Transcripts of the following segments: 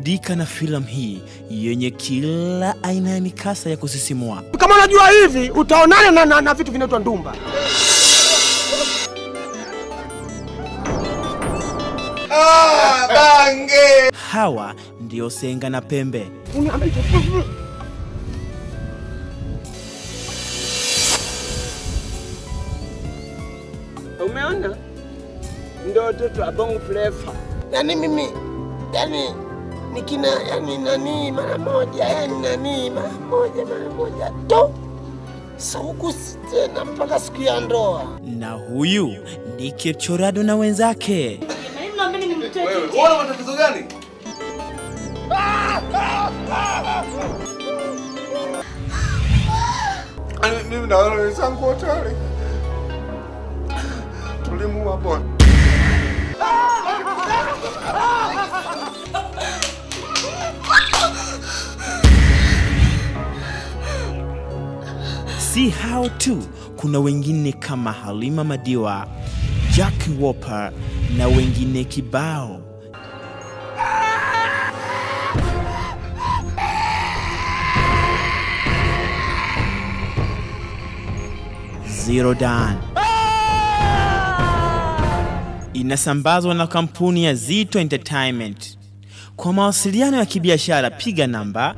Burudika na filamu hii yenye kila aina ya mikasa ya kusisimua. Kama unajua hivi utaonana na, na, na vitu vinaitwa ndumba. Hawa ndio Senga na Pembe. Umeona? Ndio watoto wa Bongo Flava. yani mimi yani nikina yani nani mara moja yani nani mara moja mara moja to saukusi tena mpaka siku ya ndoa. Na huyu ni Kipchorado na wenzake. Wewe una matatizo gani? Ani mimi na wale wenzangu wote wale tulimuua bwana. Si hao tu, kuna wengine kama Halima Madiwa, Jackie Wolper na wengine kibao. Zero Dan inasambazwa na kampuni ya Zito Entertainment. Kwa mawasiliano ya kibiashara piga namba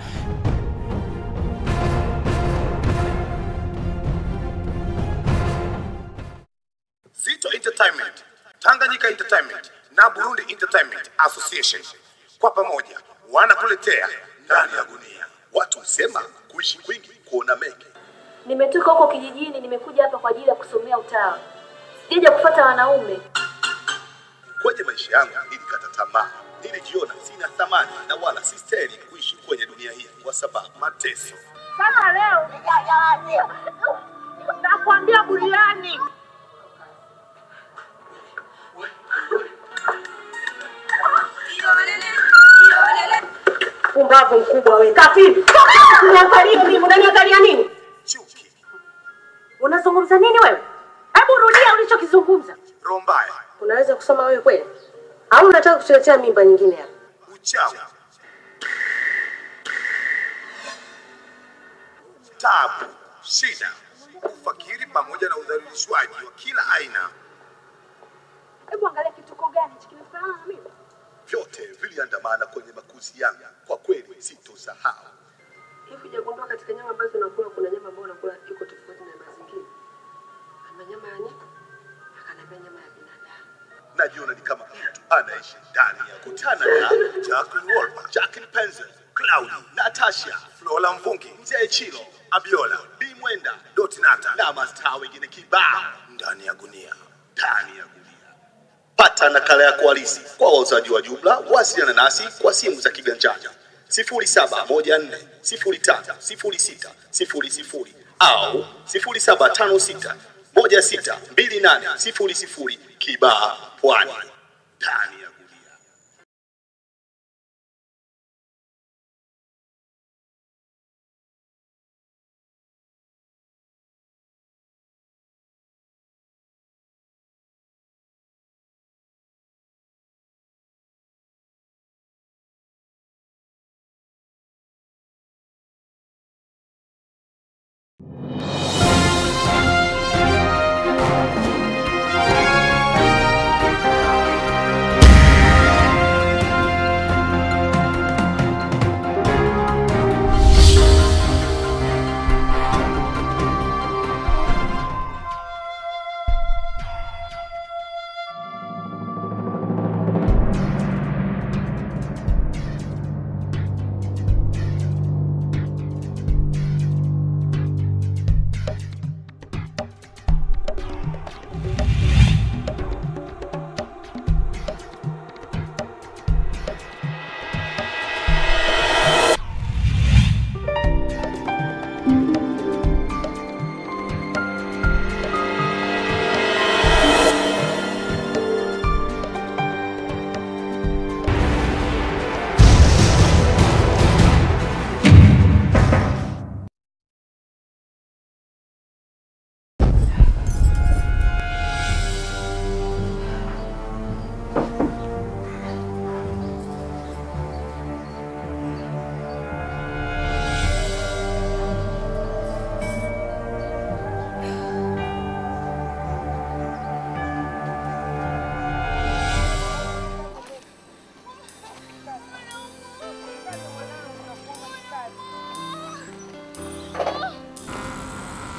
Zito Entertainment, Tanganyika Entertainment na Burundi Entertainment Association kwa pamoja wanakuletea ndani ya gunia. Watu husema kuishi kwingi kuona mengi. Nimetoka huko kijijini, nimekuja hapa kwa ajili ya kusomea utawa. Sijaja kufuata wanaume. Kwenye maisha yangu nilikata tamaa, nilijiona sina thamani na wala sistahili kuishi kwenye dunia hii kwa sababu mateso. Kama leo nijajawazia, nakwambia buriani. Pumbavu mkubwa wewe. Kafiri. Unaniangalia nini? Unaniangalia nini? Chuki, Unazungumza nini wewe? Hebu rudia ulichokizungumza. roho mbaya, Unaweza kusoma wewe kweli? Au unataka kutuletea mimba nyingine hapa? uchawi, tabu, shida, ufakiri pamoja na udhalilishwaji wa kila aina, Hebu angalia kituko gani hichi kinafanana na mimi? vyote viliandamana kwenye makuzi yangu. Kwa kweli sitosahau. Hivi hujagundua katika nyama ambazo unakula kuna nyama ambayo unakula iko tofauti na mazingira? Ama nyama ya nyika, akaniambia nyama ya binadamu. najiona ni kama mtu anaishi ndani ya kutana na Jacqueline Wolper, Jacqueline Penzel, Claudi, Natasha, Flora Mvungi, Mzee Chilo, Abiola, B Mwenda, Dotinata na mastaa wengine kibao ndani ya gunia, ndani ya gunia. Pata nakala yako halisi kwa wauzaji wa jumla. Wasiliana nasi kwa simu za kiganjani 0714 05 06 00 au 0756 1628 00 Kibaha, Pwani, ndani ya gunia.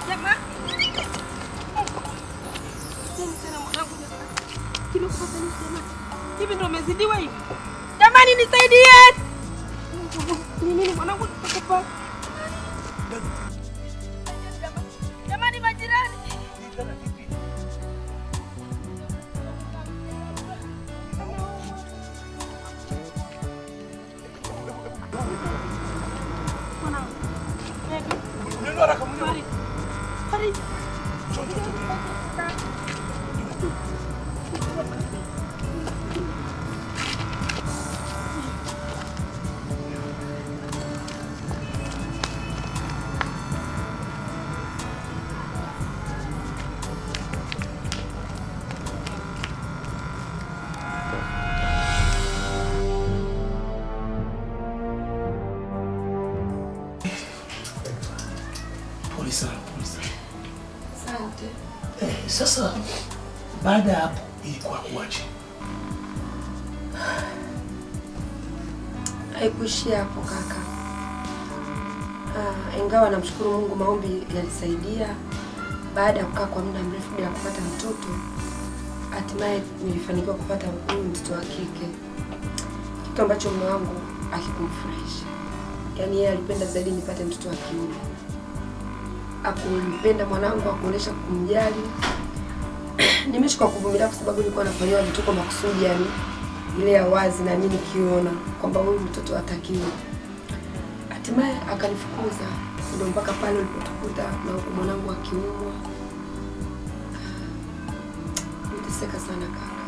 Jamani. Nini tena mwanangu jamani? Kimekupata nini jamani? Hivi ndio umezidiwa hivi? Jamani nisaidie. Ni nini mwanangu nitakupa? Jamani majirani. Mwanangu. Baby. Farid. Farid. Pole sana, pole sana. Asante. Eh, sasa baada ya hapo ilikuwa kuwaje? Haikuishia hapo kaka. Ah, ingawa namshukuru Mungu maombi yalisaidia. Baada ya kukaa kwa muda mrefu bila kupata mtoto, hatimaye nilifanikiwa kupata huyu mtoto wa kike, kitu ambacho mume wangu akikumfurahisha. Yaani yeye alipenda zaidi nipate mtoto wa kiume. Akumpenda mwanangu, akuonyesha kumjali. Nimeishi kwa kuvumilia kwa sababu nilikuwa nafanyiwa vituko makusudi, yani ile ya wazi na mimi nikiona kwamba huyu mtoto hatakiwi. Hatimaye akanifukuza, ndio mpaka pale ulipotukuta na huku mwanangu akiumwa. Niteseka sana kaka.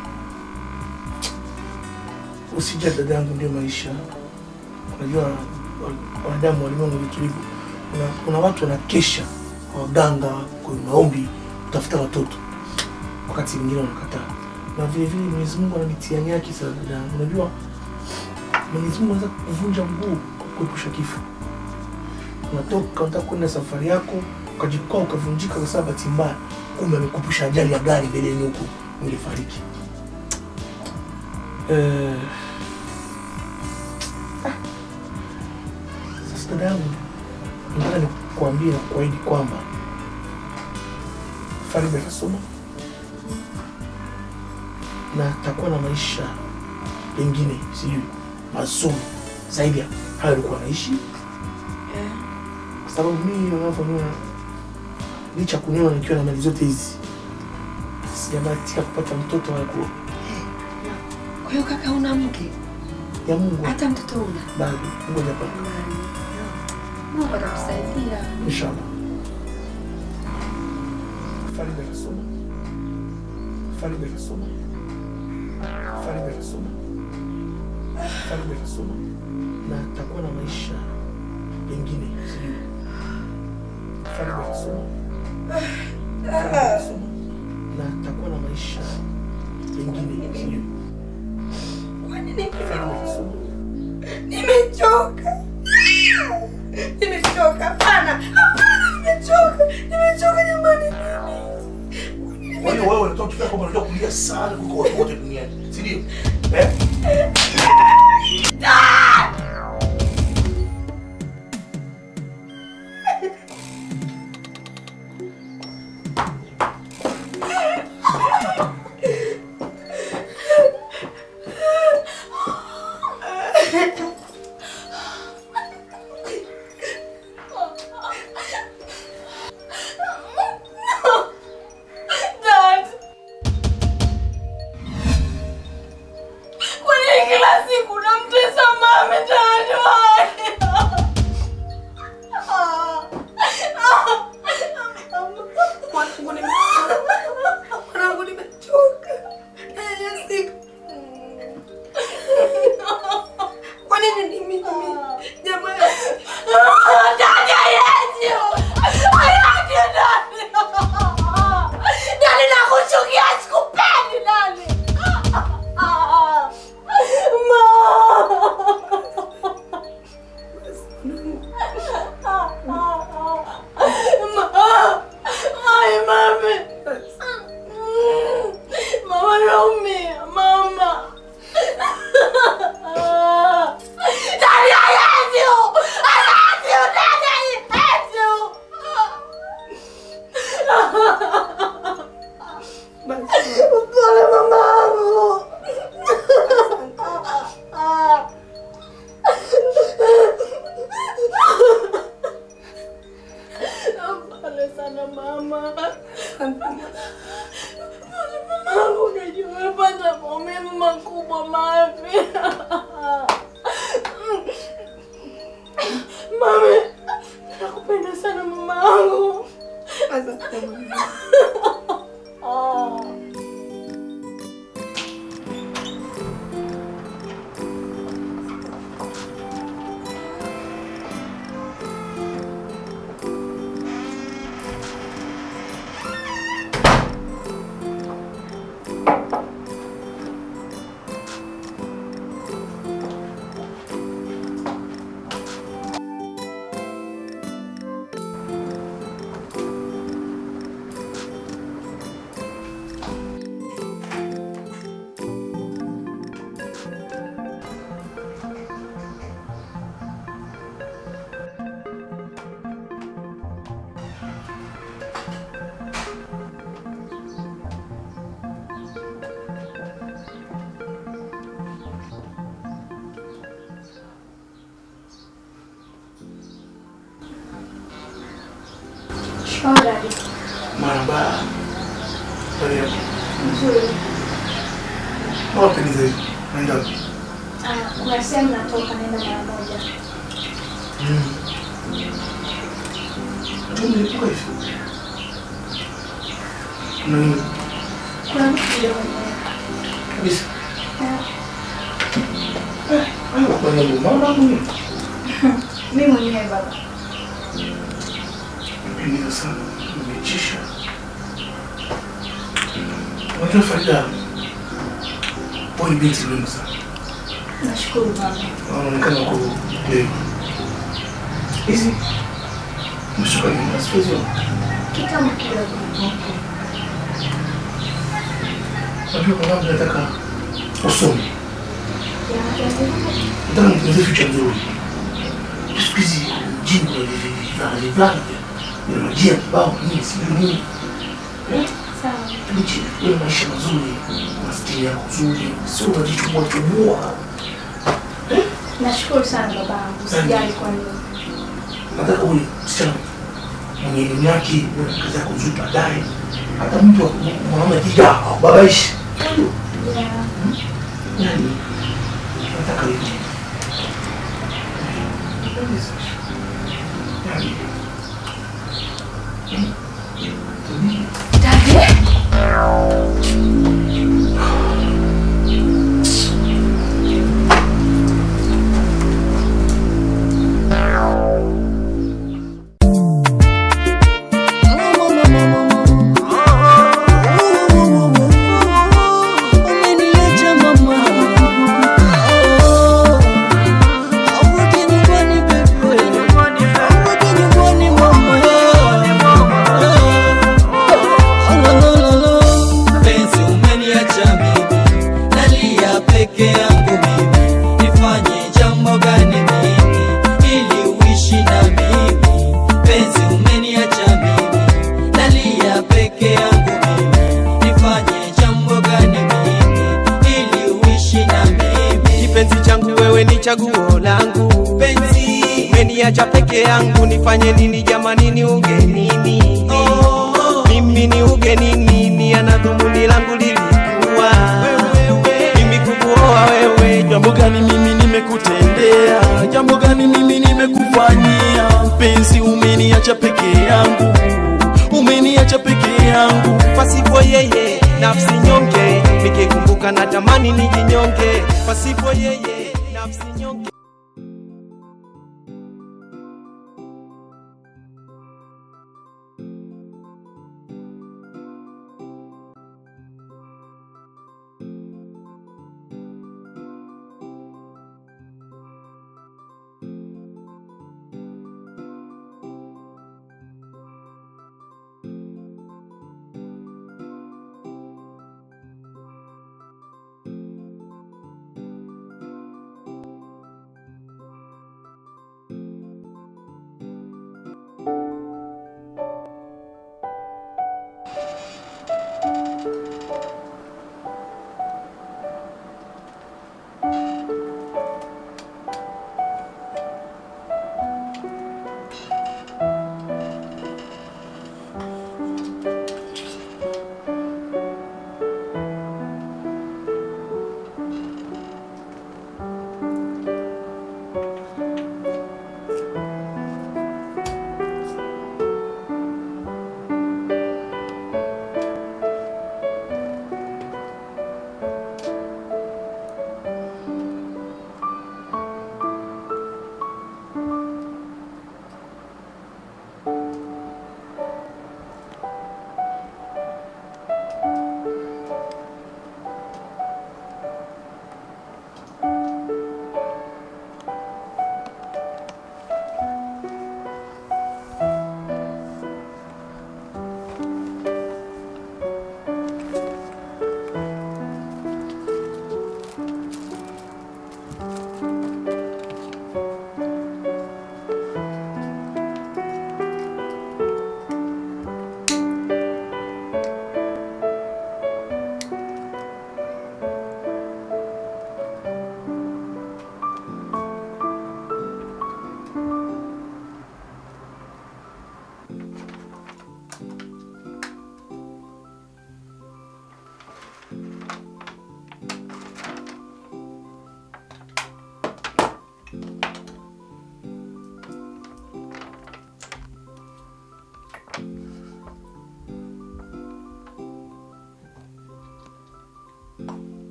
Usija dadangu, ndio maisha. Unajua wa- wanadamu walimwengu vitu hivyo. Kuna, kuna watu wanakesha kwa waganga kwa maombi kutafuta watoto, wakati wengine wanakataa, na vile vile Mwenyezi Mungu ana mitihani yake sana dadangu. Unajua Mwenyezi Mungu anaweza kuvunja mguu kwa kuepusha kifo. Unatoka unataka kwenda safari yako ukajikwaa ukavunjika kwa sababu bahati mbaya, kumbe amekupusha ajali ya gari mbeleni huku ungefariki. Eh, Sasa dada yangu, nataka nikuambie na kuahidi kwamba Farid atasoma na atakuwa na maisha pengine sijui mazuri zaidi ya hayo alikuwa anaishi, Eh, kwa sababu mimi unavyoniona, licha ya kuniona nikiwa na mali zote hizi, sijabahatika kupata mtoto wala kuoa. Kwa hiyo kaka, una mke ya Mungu hata mtoto una? bado ngoja pa Mungu atakusaidia. inshallah. Farid atasoma, Farid atasoma, Farid atasoma, Farid atasoma na atakuwa na maisha pengine sijui. Farid atasoma, Farid atasoma na atakuwa na maisha pengine sijui. Kwa nini Farid atasoma Nimechoka. Nimechoka. Hapana. Hapana, nimechoka. Nimechoka jamani. Kwa hiyo wewe unatoka kifika kwamba unajua kulia sana kuliko watu wote duniani, si ndio? Eh? Dad. Kwa nini kila siku unamtesa mama Dad? Mwanangu nimechoka. Mwanangu nimechoka. Eh, siku. Kwa nini ni mimi? Jamani. Dad, hayaji. Hayaji, Dad. Dad, nakuchukia, sikupendi, Dad. Ay, mami. Mama naumia, mama. Dad, hayaji. Oh, dadi. Maraba. Habari yako? Nzuri. Wapi ni zaidi? Naenda wapi? Ah, kuna sehemu natoka naenda mara moja. Mm. Tu nilipuka hivi. Kuna nini? Kuna mtu kidogo nimeweka. Kabisa. Ah, Hayo kwa nini? Mama yangu ni Mimi mwenyewe baba. mpendeza sana. Nimechisha. Unajua Farida, wewe ni binti mrembo sana. Nashukuru baba. Wanaonekana wako leo. Hizi mshuka ni masiwezi Kitambo kidogo. Najua kwa sababu nataka usome. Ya, ya, ya. Nataka nitengeneze future nzuri. Siku hizi jini kuna vivana vina majia kibao nini sijui nini. Eh? Sawa. Lichi, wewe maisha mazuri, maskini yako nzuri, sio unajichubua chubua. Nashukuru sana babangu. Usijali kwa nini. Nataka uwe msichana mwenye elimu yake, uwe na kazi yako nzuri baadaye. Hata mtu wa- mwanaume akija akubabaishi. Ya. Yani, nataka hivyo. Yani, Dadi. Umeniacha mama, arudi nyumbani bebe, arudi nyumbani mama. Penzi umeniacha mimi, nalia peke yangu mimi, nifanye jambo gani mimi ili uishi na mimi? Penzi umeniacha mimi, nalia peke yangu mimi, nifanye jambo gani mimi ili uishi na mimi? kipenzi changu wewe ni chaguo langu penzi umeniacha peke yangu nifanye nini jamani ni ugenini mimi ni ugenini ni ana dhumuni langu lilikuwa mimi kukuoa wewe Jambo gani mimi nimekutendea? Jambo gani mimi nimekufanyia? Mpenzi, umeniacha peke yangu, umeniacha peke yangu. pasipo yeye nafsi nyonge nikikumbuka na tamani nijinyonge pasipo yeye nafsi nyonge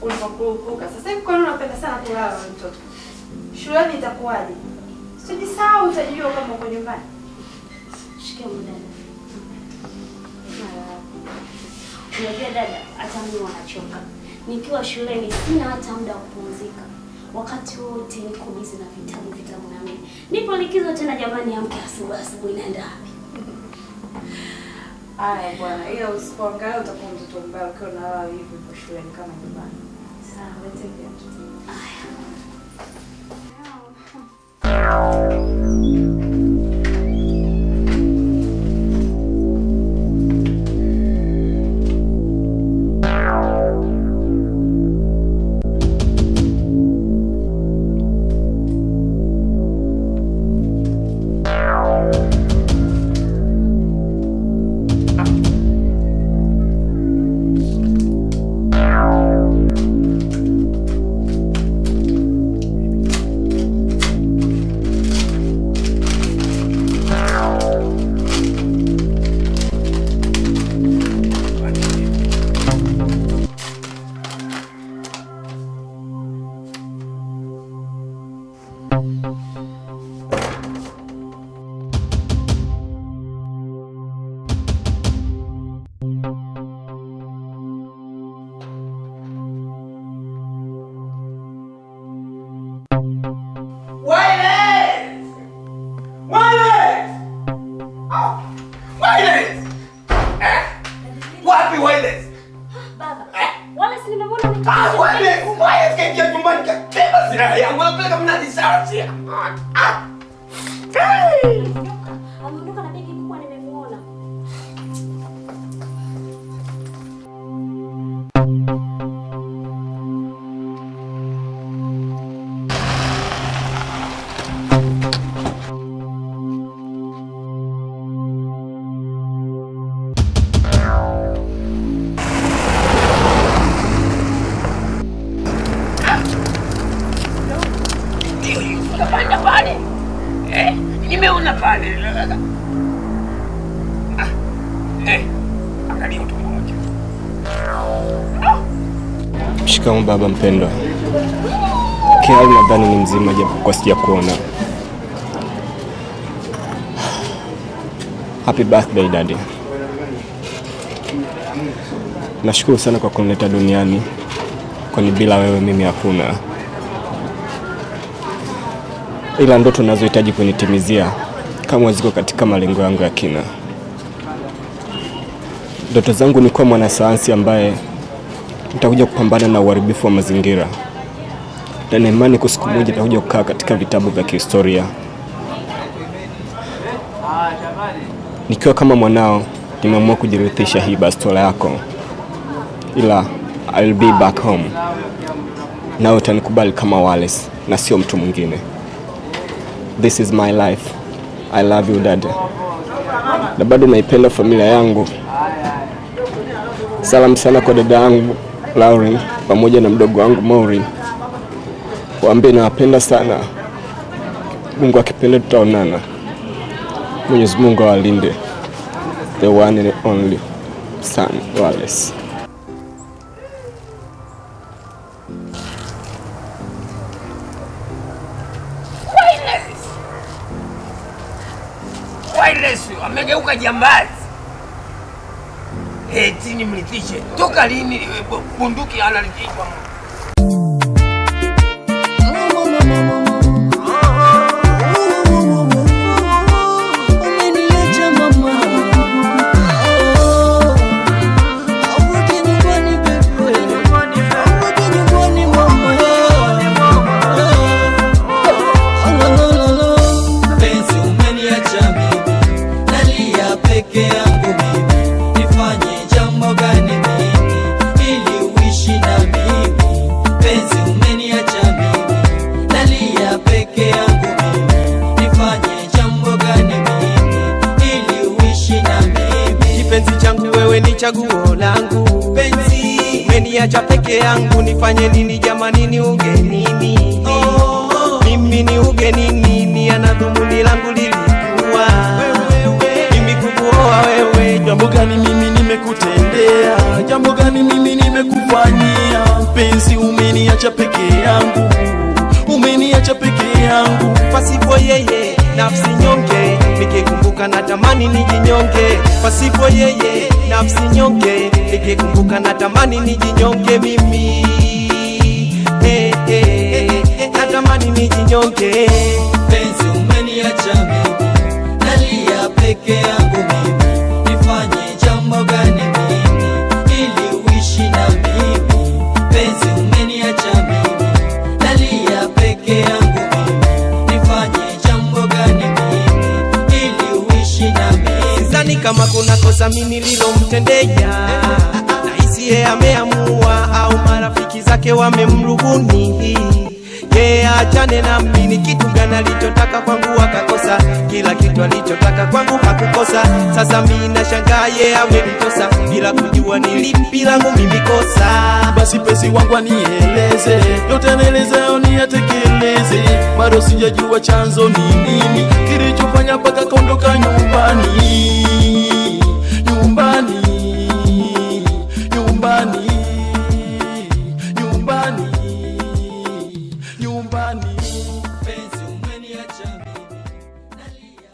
ulipokurupuka. Sasa hivi kwa nini unapenda sana kulala wewe mtoto? Shuleni itakuwaje? Usijisahau, utajua kama uko nyumbani. Shikamoo dada. Unajua dada, hata mimi wanachoka. Nikiwa shuleni sina hata muda wa kupumzika. Wakati wote niko busy na vitabu vitabu na mimi. Nipo likizo tena jamani, amke asubuhi asubuhi naenda wapi? Haya bwana, ila usipoangalia utakuwa mtoto mbaya ukiwa unalala hivi kwa shuleni kama nyumbani. Sawa, take care. Wireless! Wireless! Oh, wireless! Eh? Wapi wireless? Baba, wala si nimemwona Ah, wireless! Wireless kaingia nyumbani kakeba silaha yangu anapeleka mnadi sarasi. Ah! Hey! ameondoka na begi kubwa nimemuona. Kapanda pale. Eh? Nimeona pale. Ah. Eh. Angalia mtu mmoja. Shikamoo baba mpendwa. Kiali nadhani ni mzima japo kwa sija kuona. Happy birthday daddy. Nashukuru sana kwa kunileta duniani, kwani bila wewe mimi hakuna. Ila ndoto nazohitaji kunitimizia kama ziko katika malengo yangu ya kina. Ndoto zangu ni kuwa mwanasayansi ambaye nitakuja kupambana na uharibifu wa mazingira, na nina imani kwa siku moja nitakuja kukaa katika vitabu vya kihistoria. Nikiwa kama mwanao, nimeamua kujirithisha hii bastola yako, ila I'll be back home, nawe utanikubali kama Wallace na sio mtu mwingine. This is my life. I love you dad, na bado naipenda familia yangu. Salamu sana kwa dada yangu Lauren pamoja na mdogo wangu Maureen. Waambie nawapenda sana. Mungu akipenda tutaonana. Mwenyezi Mungu awalinde. The one and only son Wallace. Wireless! Wireless amegeuka jambazi. Eti nimrithishe. Toka lini bu- bunduki analithishwa? Umeniacha mama. Arudi nyumbani bebe. Arudi nyumbani mama. La, la, la, la. Penzi umeniacha mimi, nalia peke yangu mimi, nifanye jambo gani mimi ili uishi na mimi? Penzi umeniacha mimi, nalia peke yangu mimi, nifanye jambo gani mimi ili uishi na mimi? Kipenzi changu wewe ni chaguo langu, penzi umeniacha peke yangu, nifanye nini jamani, ni ugenini mimi ni ugenini, ni ana dhumuni langu lilikuwa mimi kukuoa wewe, Jambo gani mimi nimekutendea? Jambo gani mimi nimekufanyia? Mpenzi umeniacha peke yangu, umeniacha peke yangu. pasipo yeye nafsi nyonge, nikikumbuka natamani nijinyonge. Pasipo yeye nafsi nyonge, nikikumbuka natamani nijinyonge mimi. Hey, hey, hey, natamani nijinyonge. Penzi umeniacha mimi, nalia peke yangu mimi, nifanye jambo gani mimi ili uishi na mimi? Penzi umeniacha mimi, nalia peke yangu mimi, nifanye jambo gani mimi ili uishi na mimi? Sidhani kama kuna kosa mimi nililomtendea, nahisi yeye ameamua au marafiki zake wamemrubuni yeye achane na mimi. Ni kitu gani alichotaka kwangu akakosa? Kila kitu alichotaka kwangu hakukosa. Sasa mimi nashangaa yeye amenitosa bila kujua ni lipi langu mimi kosa. Basi penzi wangu anieleze yote, nielezeyo niyatekeleze. Bado sijajua chanzo ni nini kilichofanya mpaka kaondoka nyumbani, nyumbani, nyumbani, nyumbani, nyumbani. Penzi umeniacha mimi, nalia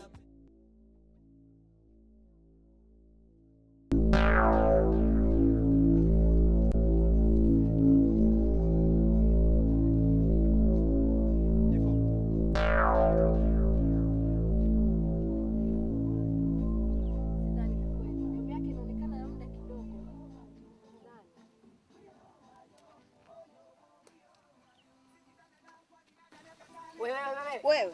Wewe.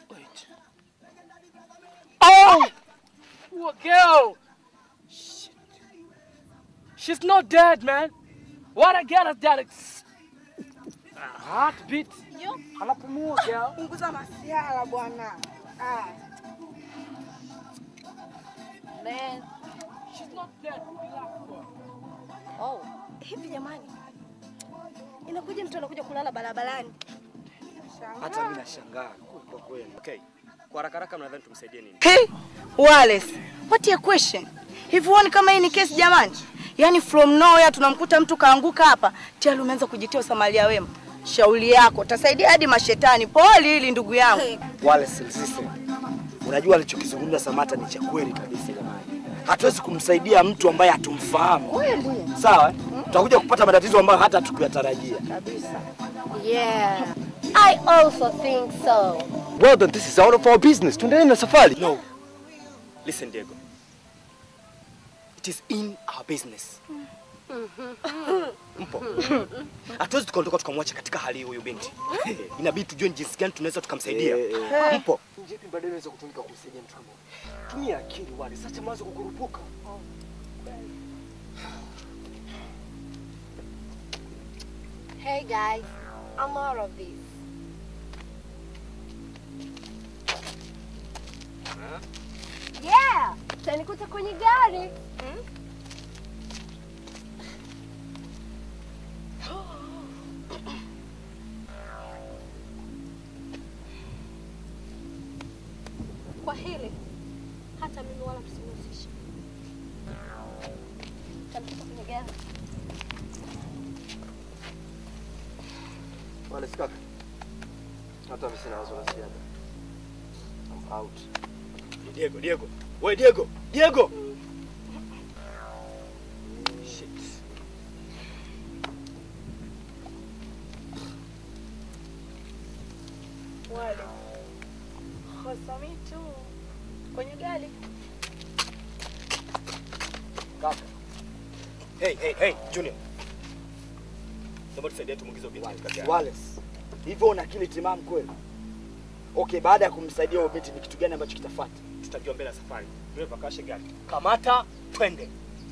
Oh! Poor girl! Shit. She's not dead, man. What I get is that it's heartbeat. Anapumua girl. Punguza masiala bwana. Ah. Man, she's not dead. Relax, bro. Oh, hivi jamani. Inakuja mtu anakuja kulala barabarani. Hata mimi nashangaa kwa kweli. Okay. Kwa haraka haraka mnadhani tumsaidie nini? Hey, Wallace, what a question. Hivi huoni kama hii ni kesi jamani? Yaani from nowhere tunamkuta mtu kaanguka hapa, tayari umeanza kujitia usamaria wema. Shauri yako, utasaidia hadi mashetani. Pole hili ndugu yangu. Wale sisi. Unajua alichokizungumza Samata ni cha kweli kabisa jamani. Hatuwezi kumsaidia mtu ambaye hatumfahamu. Kweli. Sawa? Tutakuja kupata matatizo ambayo hata hatukuyatarajia. Kabisa. Yeah, I also think so. Well then this is out of our business. Tuendelee na safari. No. Listen Diego. It is in our business. Mpo. Hatuwezi tukaondoka tukamwacha katika hali hii huyu binti. Inabidi tujue ni jinsi gani tunaweza tukamsaidia. Mpo. Jipi baadaye inaweza kutumika kumsaidia mtu kama huyu. Tumia akili wale, sasa mwanzo kukurupuka. Hey guys, I'm out of this. Yeah, utanikuta kwenye gari. Kwa hili hata mimi wala msinihusishe. Utanikuta kwenye gari. Wale sikaka. Hata mimi sina wazo la ziada. I'm out. Diego, Diego. Wewe Diego, Diego. Shit. Wale. Hosami tu. Kwenye gari. Kaka. Hey, hey, hey, Junior. Naomba tusaidie tumuingize binti katika gari. Wallace. Hivyo una akili timamu kweli? Okay, baada ya kumsaidia huyo binti ni kitu gani ambacho kitafuata? Tutajua mbele ya safari. Dereva kashe gari. Kamata, twende.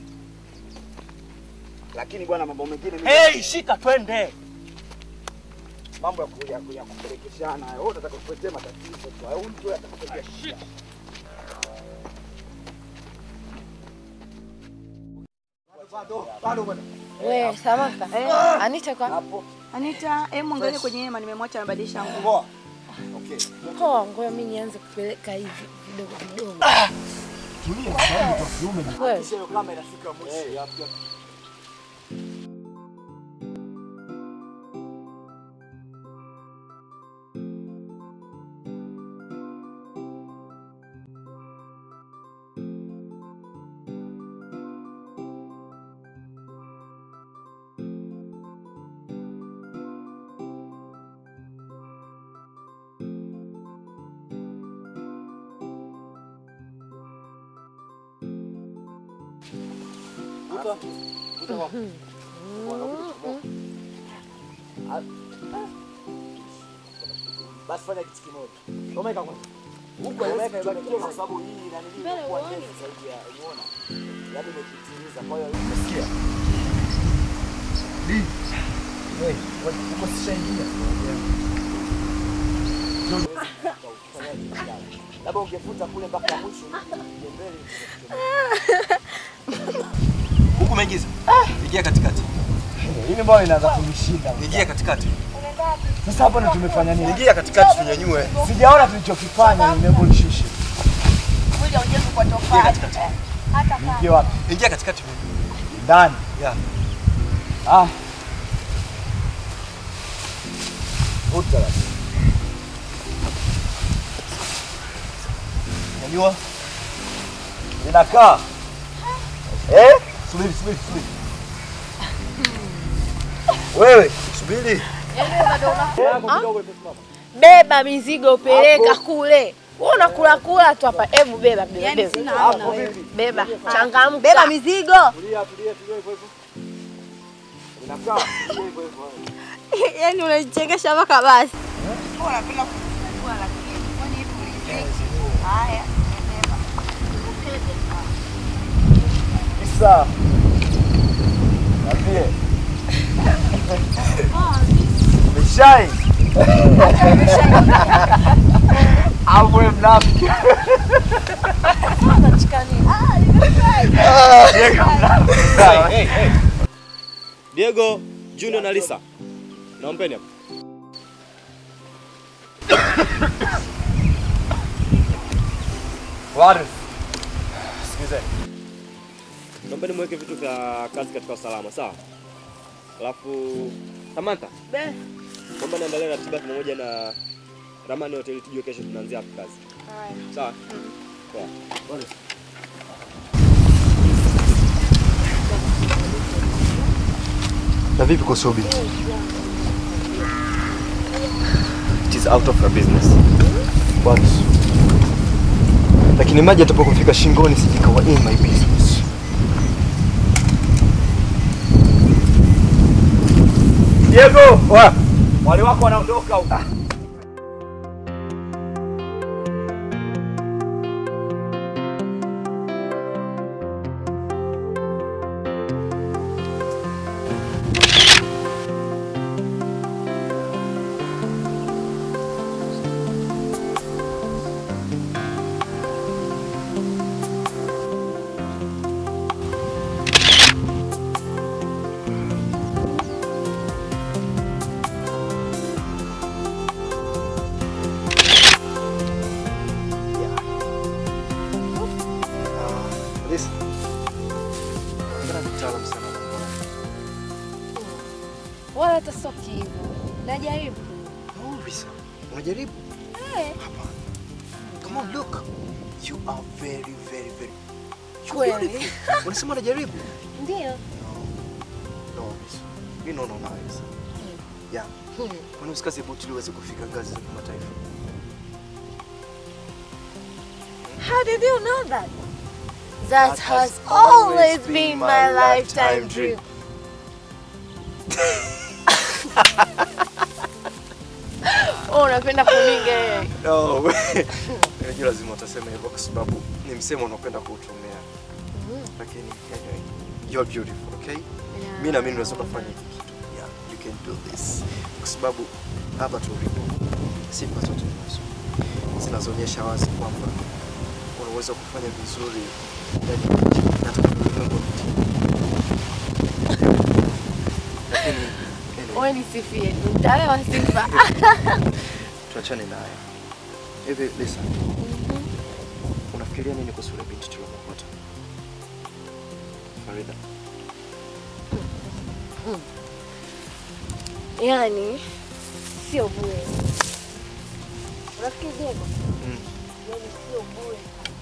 Lakini bwana, mambo mengine mimi- Hey, shika twende. mambo ya ku- ya ku- ya kupelekeshana hayo, wewe unataka kutuletea matatizo tu, au mtu atakuletea shida. Bado bwana. We, Samantha. Anita kwa? Hapo. Anita, hebu mwangalie kwenye hema nimemwacha amebadilisha nguo. Okay. Poa, ngoja mimi nianze kupeleka hivi vidogo vidogo. Tulia, sababu kwa kiume. Wewe. Hakikisha hiyo kama inafika mwisho. Vuta. Vuta kwa. Basi fanya kitu kimoja. Omeka kwanza. Huko omeka ibaki tu kwa sababu hii na nini kwa ndefu zaidi ya umeona. Yaani imepitiliza kwa hiyo umesikia. Di. Wewe, uko sishaingia. Labda ungefuta kule mpaka mwisho uje mbele. Huku umeingiza. Ingia katikati. Hili mbona inaanza kunishinda. Ingia katikati. Sasa hapo ndo tumefanya nini? Ingia katikati tunyanyue. Sijaona tulichokifanya, nimeambo nishushe. Mwili haujengi kwa Ingia tofali. katikati. Hata Niingie wapi? Ingia katikati. Ndani. Yeah. Ah. Vuta basi. Nyanyua. Inakaa. Eh? Subiri, subiri, subiri. Wewe, subiri. Beba mizigo peleka kule. Wewe unakula kula tu hapa. Hebu beba beba. Yaani beba. sina hamna wewe. Beba. Changamka. Beba mizigo. Tulia, tulia, tulia hivyo hivyo. Inakaa tulia hivyo hivyo. Yaani unachekesha mpaka basi. Unapenda kufungua lakini kwani hivi uliziki? Haya, beba. Isa. Niambie. Mishai. Au wewe mnafiki. Diego mnafiki. Hey, hey, hey. Diego, Junior na Lisa. Naombeni hapa. Waris. Sikizeni. Naombeni mweke vitu vya kazi katika usalama, sawa? Alafu Samantha, Be. naomba niandalie ratiba pamoja na ramani ya hoteli tujue kesho tunaanzia wapi kazi. Sawa? Poa. Waris. Na vipi kwa Sobi? It is out of her business. But lakini maji atapokufika shingoni sijikawa in my business. Diego, wa. Wale wako wanaondoka huko. Listen. Mbona ni mtaalamu sana wa mambo haya? Wala hata sio hivyo. Najaribu. Oh, Lisa. Unajaribu? Eh. Come on, look. You are very, very, very. You Kweli. beautiful. Unasema unajaribu? Ndio. No, Lisa. Mimi naona unaweza. Yeah. Kwani usikaze buti ili uweze kufika ngazi za kimataifa? How did you know that? That has always been my lifetime dream. Oh, unapenda kuninga No, we. Unajua lazima utasema hivyo kwa sababu ni msemo unaopenda kuutumia. Lakini anyway, you're beautiful, okay? Mimi naamini unaweza kufanya hiki kitu. Yeah, you can do this. Kwa sababu hapa tulipo sifa zote tunazo. Zinazoonyesha wazi kwamba unaweza kufanya vizuri ndani ya nchi na hata kwenye ulimwengu wa mitindo. Lakini Wewe nisifie tu. Mtaalewa sifa. tuachane naye. Hivi Lisa, unafikiria nini kuhusu yule binti tuliyomkuta? Farida. Yaani sio bure. Unafikiri Diego? Mm. Yaani sio bure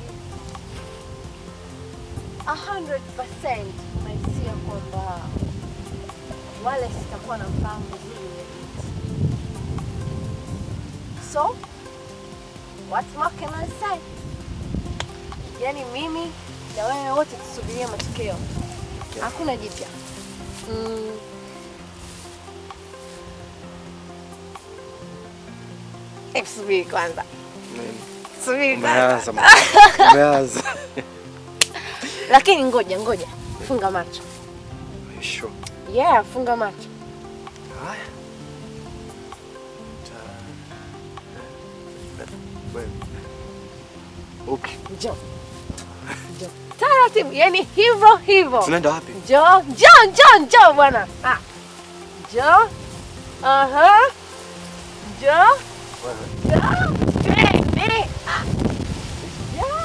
kabisa. 100% naisia kwamba wale sitakuwa na mfahamu vizuri yule binti. So, what more can I say? Yaani mimi na wewe wote tusubirie matokeo. jipya. Hakuna jipya. Mm. Eh, Subiri kwanza. Subiri Umeanza kwanza. mama. Umeanza. Lakini ngoja ngoja. Funga macho. Are you sure? Yeah, funga macho. Haya. Wewe. Okay. Njoo. Njoo. Taratibu, yani hivyo hivyo. Tunaenda wapi? Njoo, njoo, njoo, njoo bwana. Ah. Njoo. Aha. Njoo. Njoo. Twende. Ah. Njoo.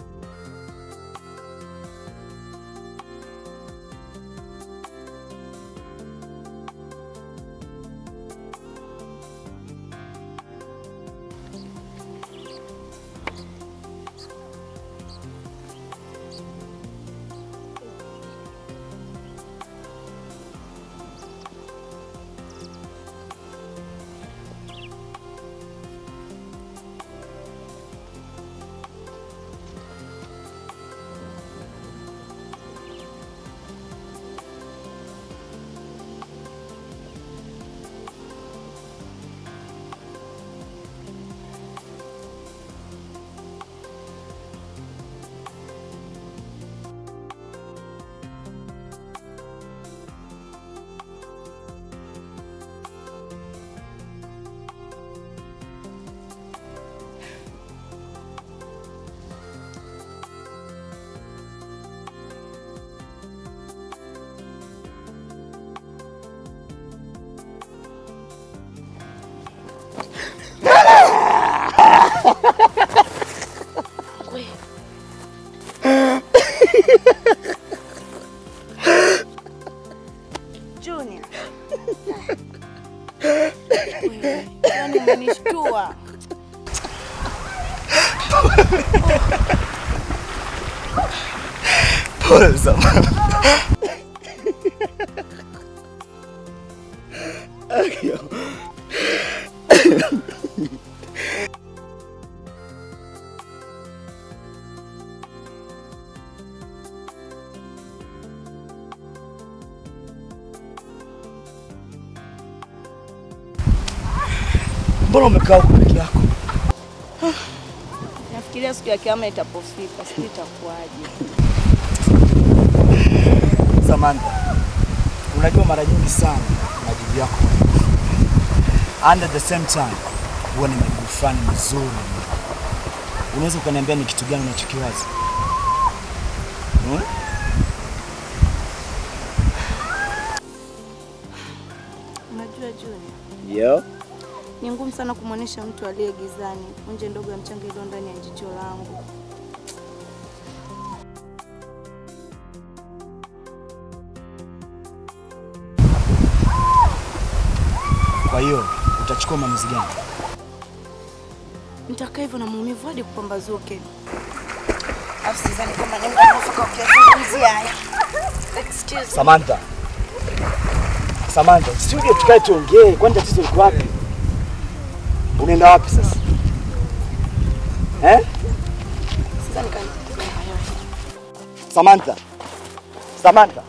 Junior. Wewe, Yaani umenishtua. Pole sana. Akio. Mbona umekaa huko peke yako? Nafikiria siku ya kiama itapofika, sijui itakuwaje. Samantha, unajua mara nyingi sana majibu yako and at the same time huwa ni majibu fulani mazuri. Unaweza ukaniambia ni kitu gani unachokiwaza? Hmm? Unajua Junior, Yeah. ni ngumu sana kumwonyesha mtu aliye gizani punje ndogo ya mchanga iliyo ndani ya jicho langu. Kwa hiyo utachukua maamuzi gani? Nitakaa hivyo na maumivu hadi kupambazuke. Alafu sidhani kama ni muda mwafaka wa kuyazungumzia haya. Excuse me. Samantha. Samantha, si uje tukae tuongee, kwani tatizo liko wapi? Unaenda wapi sasa? Eh? Sidhani kama Samantha. Samantha.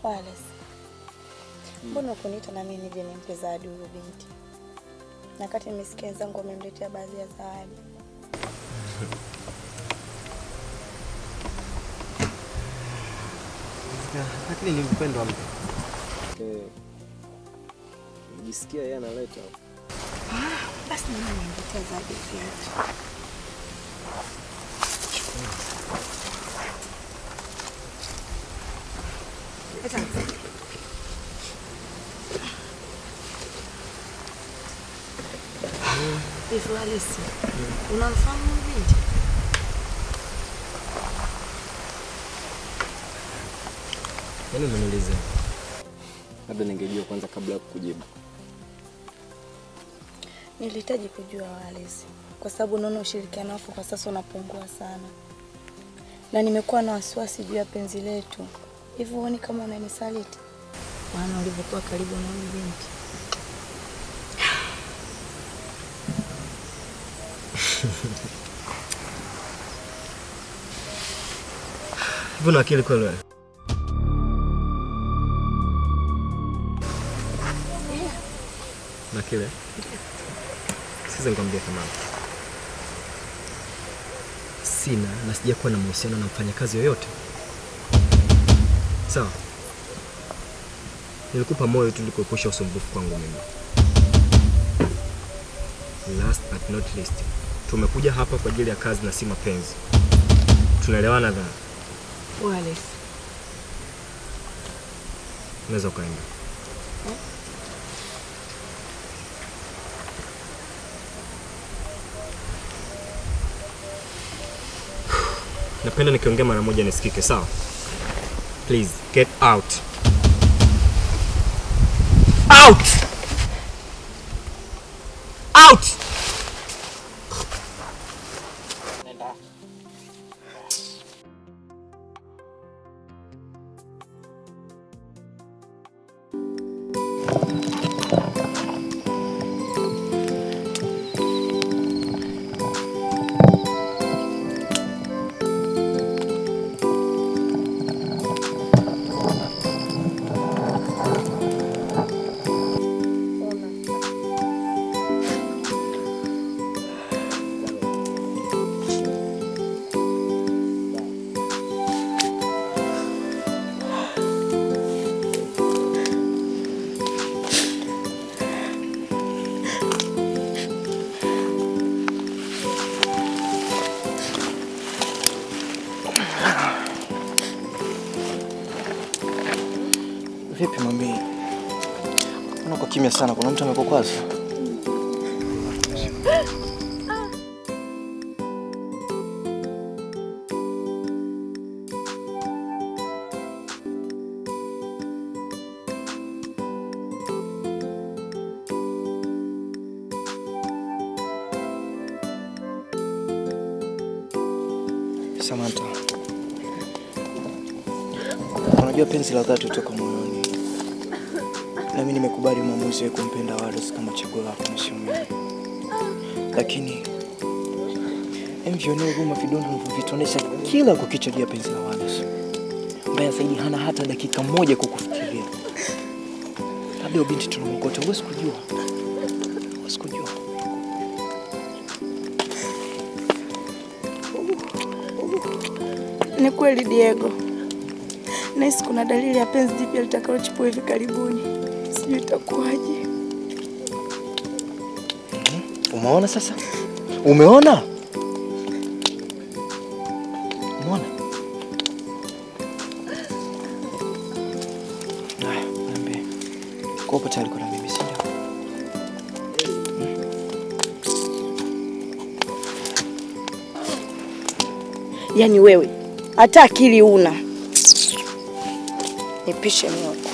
Wallace, mbona ukuniita na mimi nije nimpe zawadi huyo binti, na kati nimesikia wenzangu wamemletea baadhi ya zawadi. Lakini ni mpendo wa mtu. Jisikia yeye analeta Basi mimi nimletea zawadi ya viatu. Leta. Hivi Wallace, unamfahamu huyu binti? Yaani umeniuliza. Labda ningejua kwanza kabla ya kukujibu. Nilihitaji kujua Wallace, kwa sababu naona ushirikiano wako kwa sasa unapungua sana, na nimekuwa na wasiwasi juu ya penzi letu. Hivi huoni kama unanisaliti? Maana ulivyokuwa karibu na huyu binti. Hivi una akili kweli wewe? Na kile? Sasa nikwambia kama sina na sijakuwa na mahusiano na mfanyakazi yoyote. Sawa? Nilikupa moyo tu ili kuepusha usumbufu kwangu mimi. Last but not least, tumekuja hapa kwa ajili ya kazi na si mapenzi. Tunaelewana dhana? Wallace, Unaweza ukaenda. Napenda nikiongea mara moja nisikike, sawa? Please get out. Out! Out! Vipi mami? Mbona uko kimya sana? Kuna mtu amekukwaza? Samantha, unajua penzi la dhati kutoka moyoni, na mimi nimekubali maamuzi ya kumpenda Wallace kama chaguo lako na sio mimi, lakini mvionee huruma vidonda ulivyovitonesha kila kukicha juu ya penzi la Wallace. Mbaya zaidi, hana hata dakika moja kukufikiria. Labda huyo binti tunamkota, huwezi kujua, huwezi kujua. Ni kweli Diego, nahisi kuna dalili ya penzi jipya litakalochipua hivi karibuni. Sijui itakuwaje. Umeona sasa? Umeona? Umeona? Haya, niambie. Kwa upo tayari kuna mimi, si ndio? Yaani wewe hata akili una. Nipishe moto.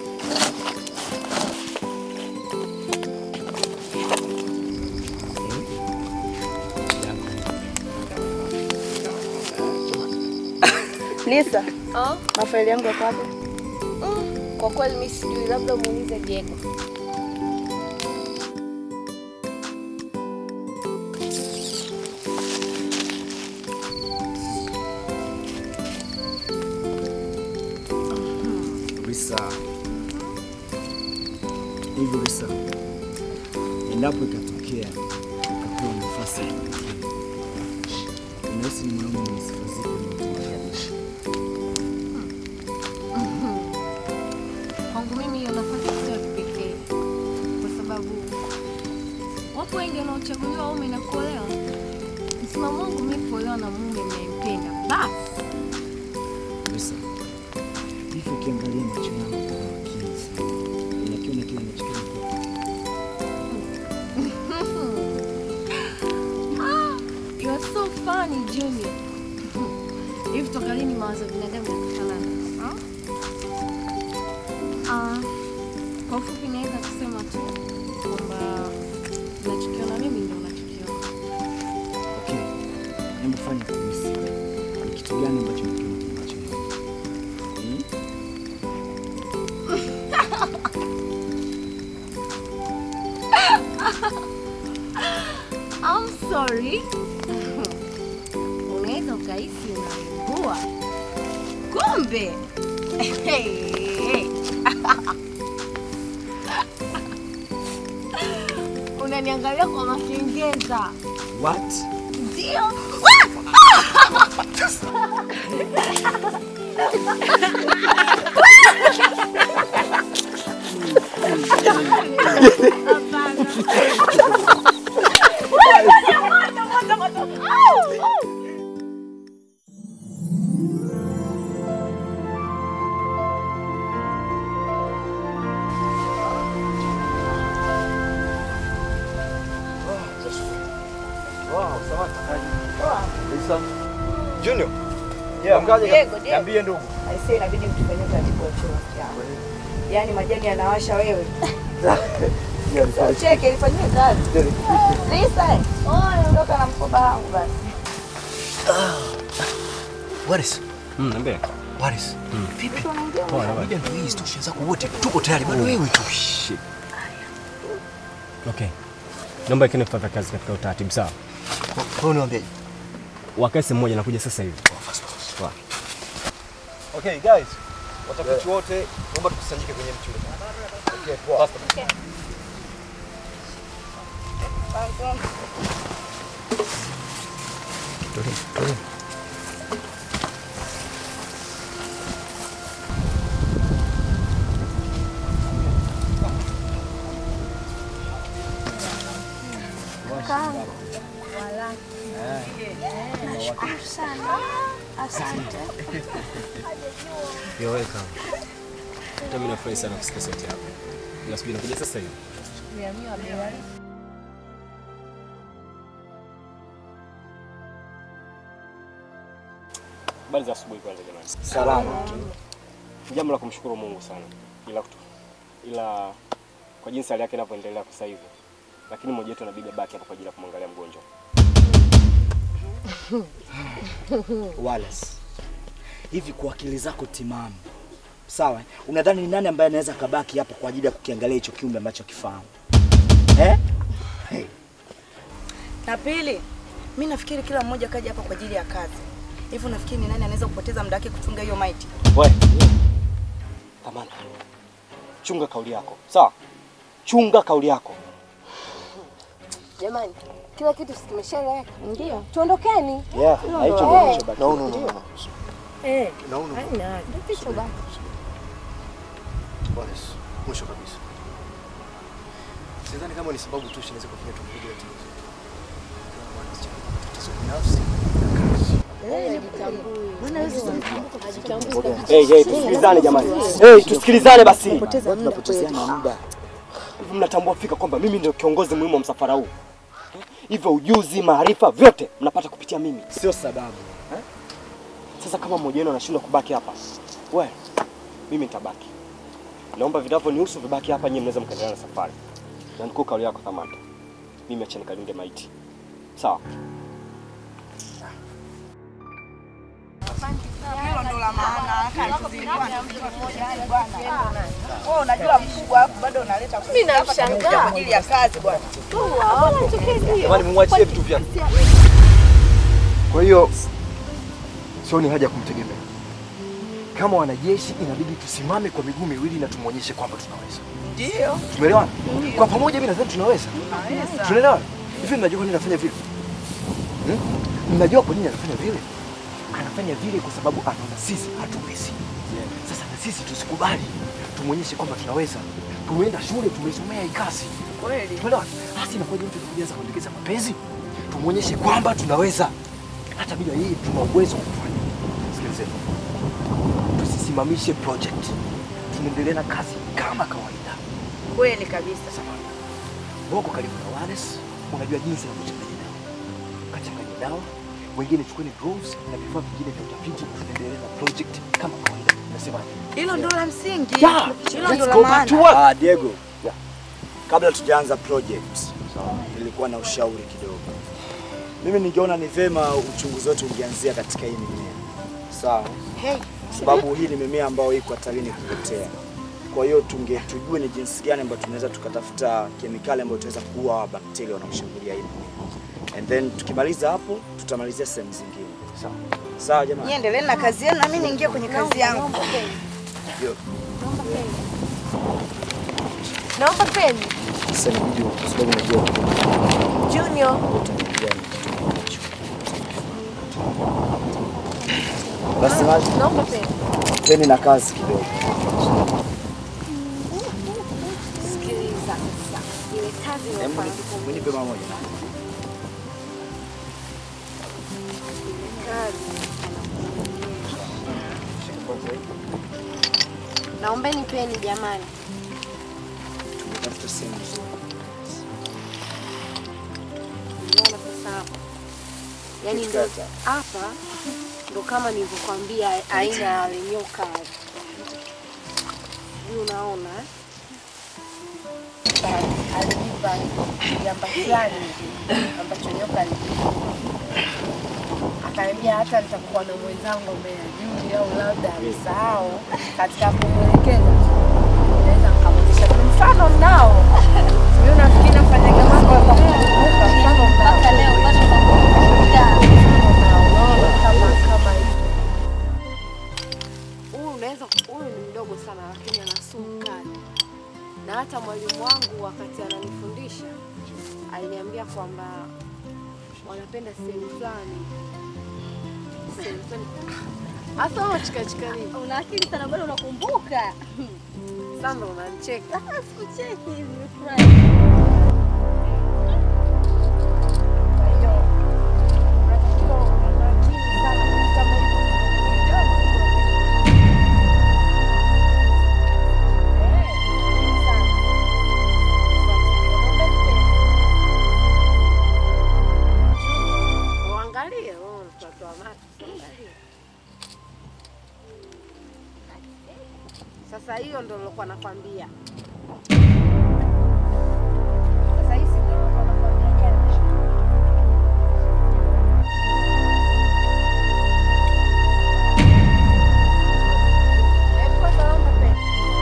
Lisa, Oh? mafaili yangu yako wapi? Mm, kwa kweli mimi sijui, labda muulize Diego. Lisa. Hivi Lisa, endapo ikatokea ukapewa nafasi ya pekee, unahisi ni mwanaume mwenye sifa zipi unaotamani? Kwangu mimi hiyo nafasi sio ya kipekee, kwa sababu wapo wengi wanaochaguliwa waume na kuolewa. Msimamo wangu mimi kuolewa na mume ninayempenda basi. Lisa, hivi ukiangalia macho yangu kwa makini sana, unakiona kile ninachokiona Ah, you are so funny Junior. Hivi toka lini mawazo ya binadamu yanafanana? ah? Ah, kwa ufupi naweza kusema tu kwamba unachokiona mimi ndio unachokiona. Okay, hebu fanya kabisa. Ni kitu gani ambacho unakiona kwenye macho yangu? Hmm? I'm sorry. Unaweza ukahisi unaimbua, kumbe unaniangalia kwa makengeza. What? Ndio. Wow, sawa. Lisa. Junior. Yeah, mkaje? Diego, Diego. Niambie ndugu. Aisee, inabidi mtufanyie utaratibu wa choo rafiki yangu. Yaani majani yanawasha wewe. Sio cheke ilifanyia kazi. Lisa, oh, ondoka na mkoba wangu basi. Waris. Mm, niambie. Waris. Vipi? Poa, na Media ndio hii stosha zako wote. Tuko tayari bado wewe tu. Shit. Okay. Naomba ikene kufanya kazi katika utaratibu sawa? Kwa hiyo niwaambie. Wakae sehemu moja nakuja sasa hivi. Poa. Okay, guys. Watafiti wote naomba tukusanyike kwenye mti ule. Okay, poa. Kakaangu. Nashukuru sana. Asante. You're welcome. Hata mimi nafurahi sana kusikia sauti yako. Nasubiri nakuja sasa hivi. Habari za asubuhi kwanza jamani. Salama tu. Ni jambo la kumshukuru Mungu sana. Ila kutu, ila kwa jinsi hali yake inavyoendelea kwa sasa hivi. Lakini mmoja wetu anabidi abaki hapa kwa ajili ya kumwangalia mgonjwa. Wallace, hivi kwa akili zako timamu, sawa, unadhani ni nani ambaye anaweza kabaki hapa kwa ajili ya kukiangalia hicho kiumbe ambacho kifahamu eh? Hey. Na pili, mi nafikiri kila mmoja kaja hapa kwa ajili ya kazi. Hivi unafikiri ni nani anaweza kupoteza muda wake kuchunga hiyo maiti? We. Amana. Chunga kauli yako. Sawa? Chunga kauli yako. Jamani, kila kitu si kimeshaeleweka? Ndio. Tuondokeni. Yeah, Hilo na hicho ndo- ndio eh. kilichobaki. No, no, no, no. Eh. No, no. Haina. Ndio kilichobaki. Wallace, mwisho kabisa. Sidhani kama ni sababu tu inaweza kufanya tumrudi ati. Tatizo binafsi na kazi. Hey, hey, tusikilizane jamani. Hey, tusikilizane basi. Tunapotezeana muda. Hivi mnatambua fika kwamba mimi ndio kiongozi muhimu wa msafara huu. Hivyo ujuzi, maarifa vyote mnapata kupitia mimi. Sio sababu. Sasa kama mmoja wenu anashindwa kubaki hapa, we, mimi nitabaki. Naomba vinavyonihusu vibaki hapa, nyinyi mnaweza mkaendelea na safari. Na nikuu kauli yako Thamata. Mimi acha nikalinde maiti. Sawa? Hilo ndo la maana. Wewe unajua mkubwa hapo bado unaleta Mimi hapa nashangaa. tumekuja kwa ajili ya kazi bwana. Jamani, mumwachie vitu vyake. Kwa hiyo sioni haja ya kumtegemea. kama wanajeshi inabidi tusimame kwa miguu miwili na tumwonyeshe kwamba tunaweza. Ndio. Tumeelewana? Kwa pamoja mimi nadhani tunaweza. Tunaweza. Tunaelewana? Hivi mnajua kwa nini anafanya vile? Hmm? Mnajua kwa nini anafanya vile? Anafanya vile kwa sababu anaona sisi hatuwezi. Sasa na sisi tusikubali. Tumwonyeshe kwamba tunaweza. Tumeenda shule tumesomea hii kazi. Kweli. Tumeelewana? Basi inakuwa mtu kujaza kuendekeza mapenzi. Tumwonyeshe kwamba tunaweza. Hata bila yeye tuna uwezo wa kufanya. Sikilizeni. Tusisimamishe project. Tunaendelea na kazi kama kawaida. Kweli kabisa. Boko karibu na Wallace, unajua jinsi ya kuchanganya dawa. Kachanganya dawa, wengine chukueni drones na vifaa vingine vya utafiti, tunaendelea na project kama kawaida. Nasema Hilo ndo la msingi. Yeah, Hilo let's ndo la go back to maana. work. Ah, Diego. Kabla tujaanza project, nilikuwa na ushauri kidogo. Mimi ningeona ni vema uchunguzi wetu ungeanzia katika hii mimea. Sawa? Hey. Sababu hii ni mimea ambayo iko hatarini kupotea. Kwa hiyo tunge tujue ni jinsi gani ambayo tunaweza tukatafuta kemikali ambayo tunaweza kuua hawa bakteria wanaoshambulia hii mimea. And then tukimaliza hapo tutamalizia sehemu zingine. Sawa. Sawa jamani. Nyie endeleeni na kazi yenu na mimi niingie kwenye kazi yangu. Yo. Naomba peni. Sasa inabidi kwa sababu najua Junior. basi maji. Naomba peni. Teni na kazi kidogo. Sikiliza sasa. Ile kazi Hebu inafanya ni- nipe mara moja. Naombeni peni jamani. Tafuta sehemu nzuri. Unaona sasa hapa. Yaani ndo hapa ndo kama nilivyokuambia aina ya wale nyoka wale. Sijui unaona eh? Alinipa jamba fulani ambacho nyoka alinipa. Akaniambia hata nitakuwa na mwenzangu ambaye ajui au labda amesahau katika kumwelekeza naweza nikamwonyesha. Mfano mnao mimi nafikiri nafanyaga mambo ya kukumbuka mfano mnao mpaka leo bado nakumbuka unaona kama kama hivi Huyu unaweza huyu ni mdogo sana lakini ana sumu kali. Na hata mwalimu wangu wakati ananifundisha aliniambia kwamba wanapenda sehemu fulani. Sehemu fulani. Hata wewe chikachika nini? Una akili sana bado unakumbuka. Sasa unanicheka. Sikucheki hivi nimefurahi. Uangalie wewe mtoto wa macho. Uangalie. Sasa hiyo ndio nilokuwa nakwambia. Sasa hii si ndio nilokuwa nakwambia jana. Hebu kwanza naomba pesa.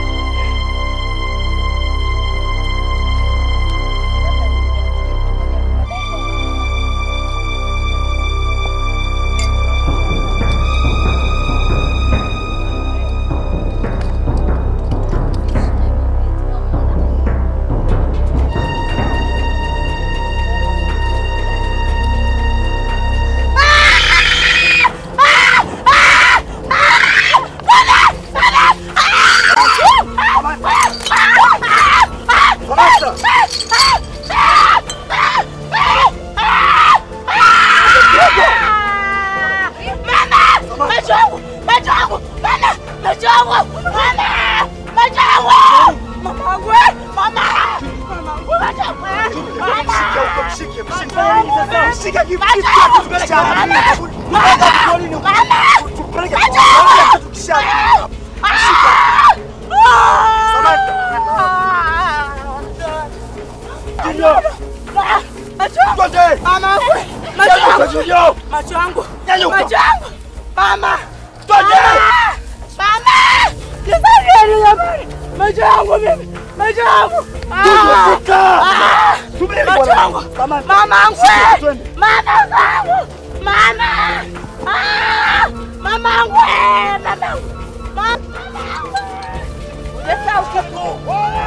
Macho yangu! Macho yangu! Mama! Macho yangu! Mama! Macho yangu! Mama wangu! eh! Mama! Mama wangu! Macho yangu! eh! Mama! Macho yangu! Mshike kitu Macho kitu yangu! tupeleke Mama! wapi? Mama! Mama! Tupeleke Macho kwa yangu! tukisha. Junior! Macho yangu! Mama wangu! Macho yangu! Junior! Macho yangu! Nyanyuka! Macho yangu! Mama! Twende! Mama! Nisaidie jamani! Macho yangu mimi! Macho yangu! Ah! Fika! Ah! Subiri Macho bwana. yangu! Mama, Mama yangu! shika, twende. Mama yangu! Mama! Ah! Mama yangu! eh! Mama yangu! Sasa ukiku.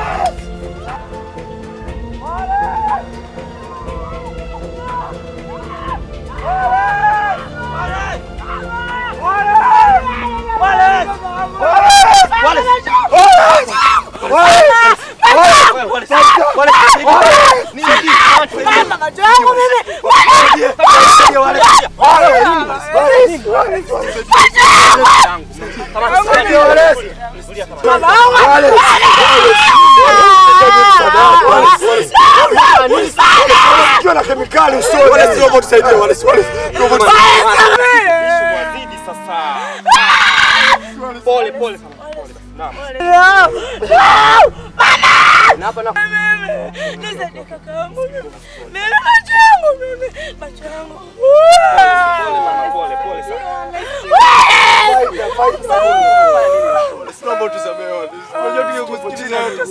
Mama, macho yangu mimi. Ukiwa na kemikali usoni. Wale sio wote tusaidie wale sio wale. Pole pole sana. Pole. Naam. Na hapa na Nisaidie kakaangu mimi. Mimi macho yangu mimi. Macho yangu. pole pole sana. Naomba tusamehe wale. Unajua tungekusikiza wote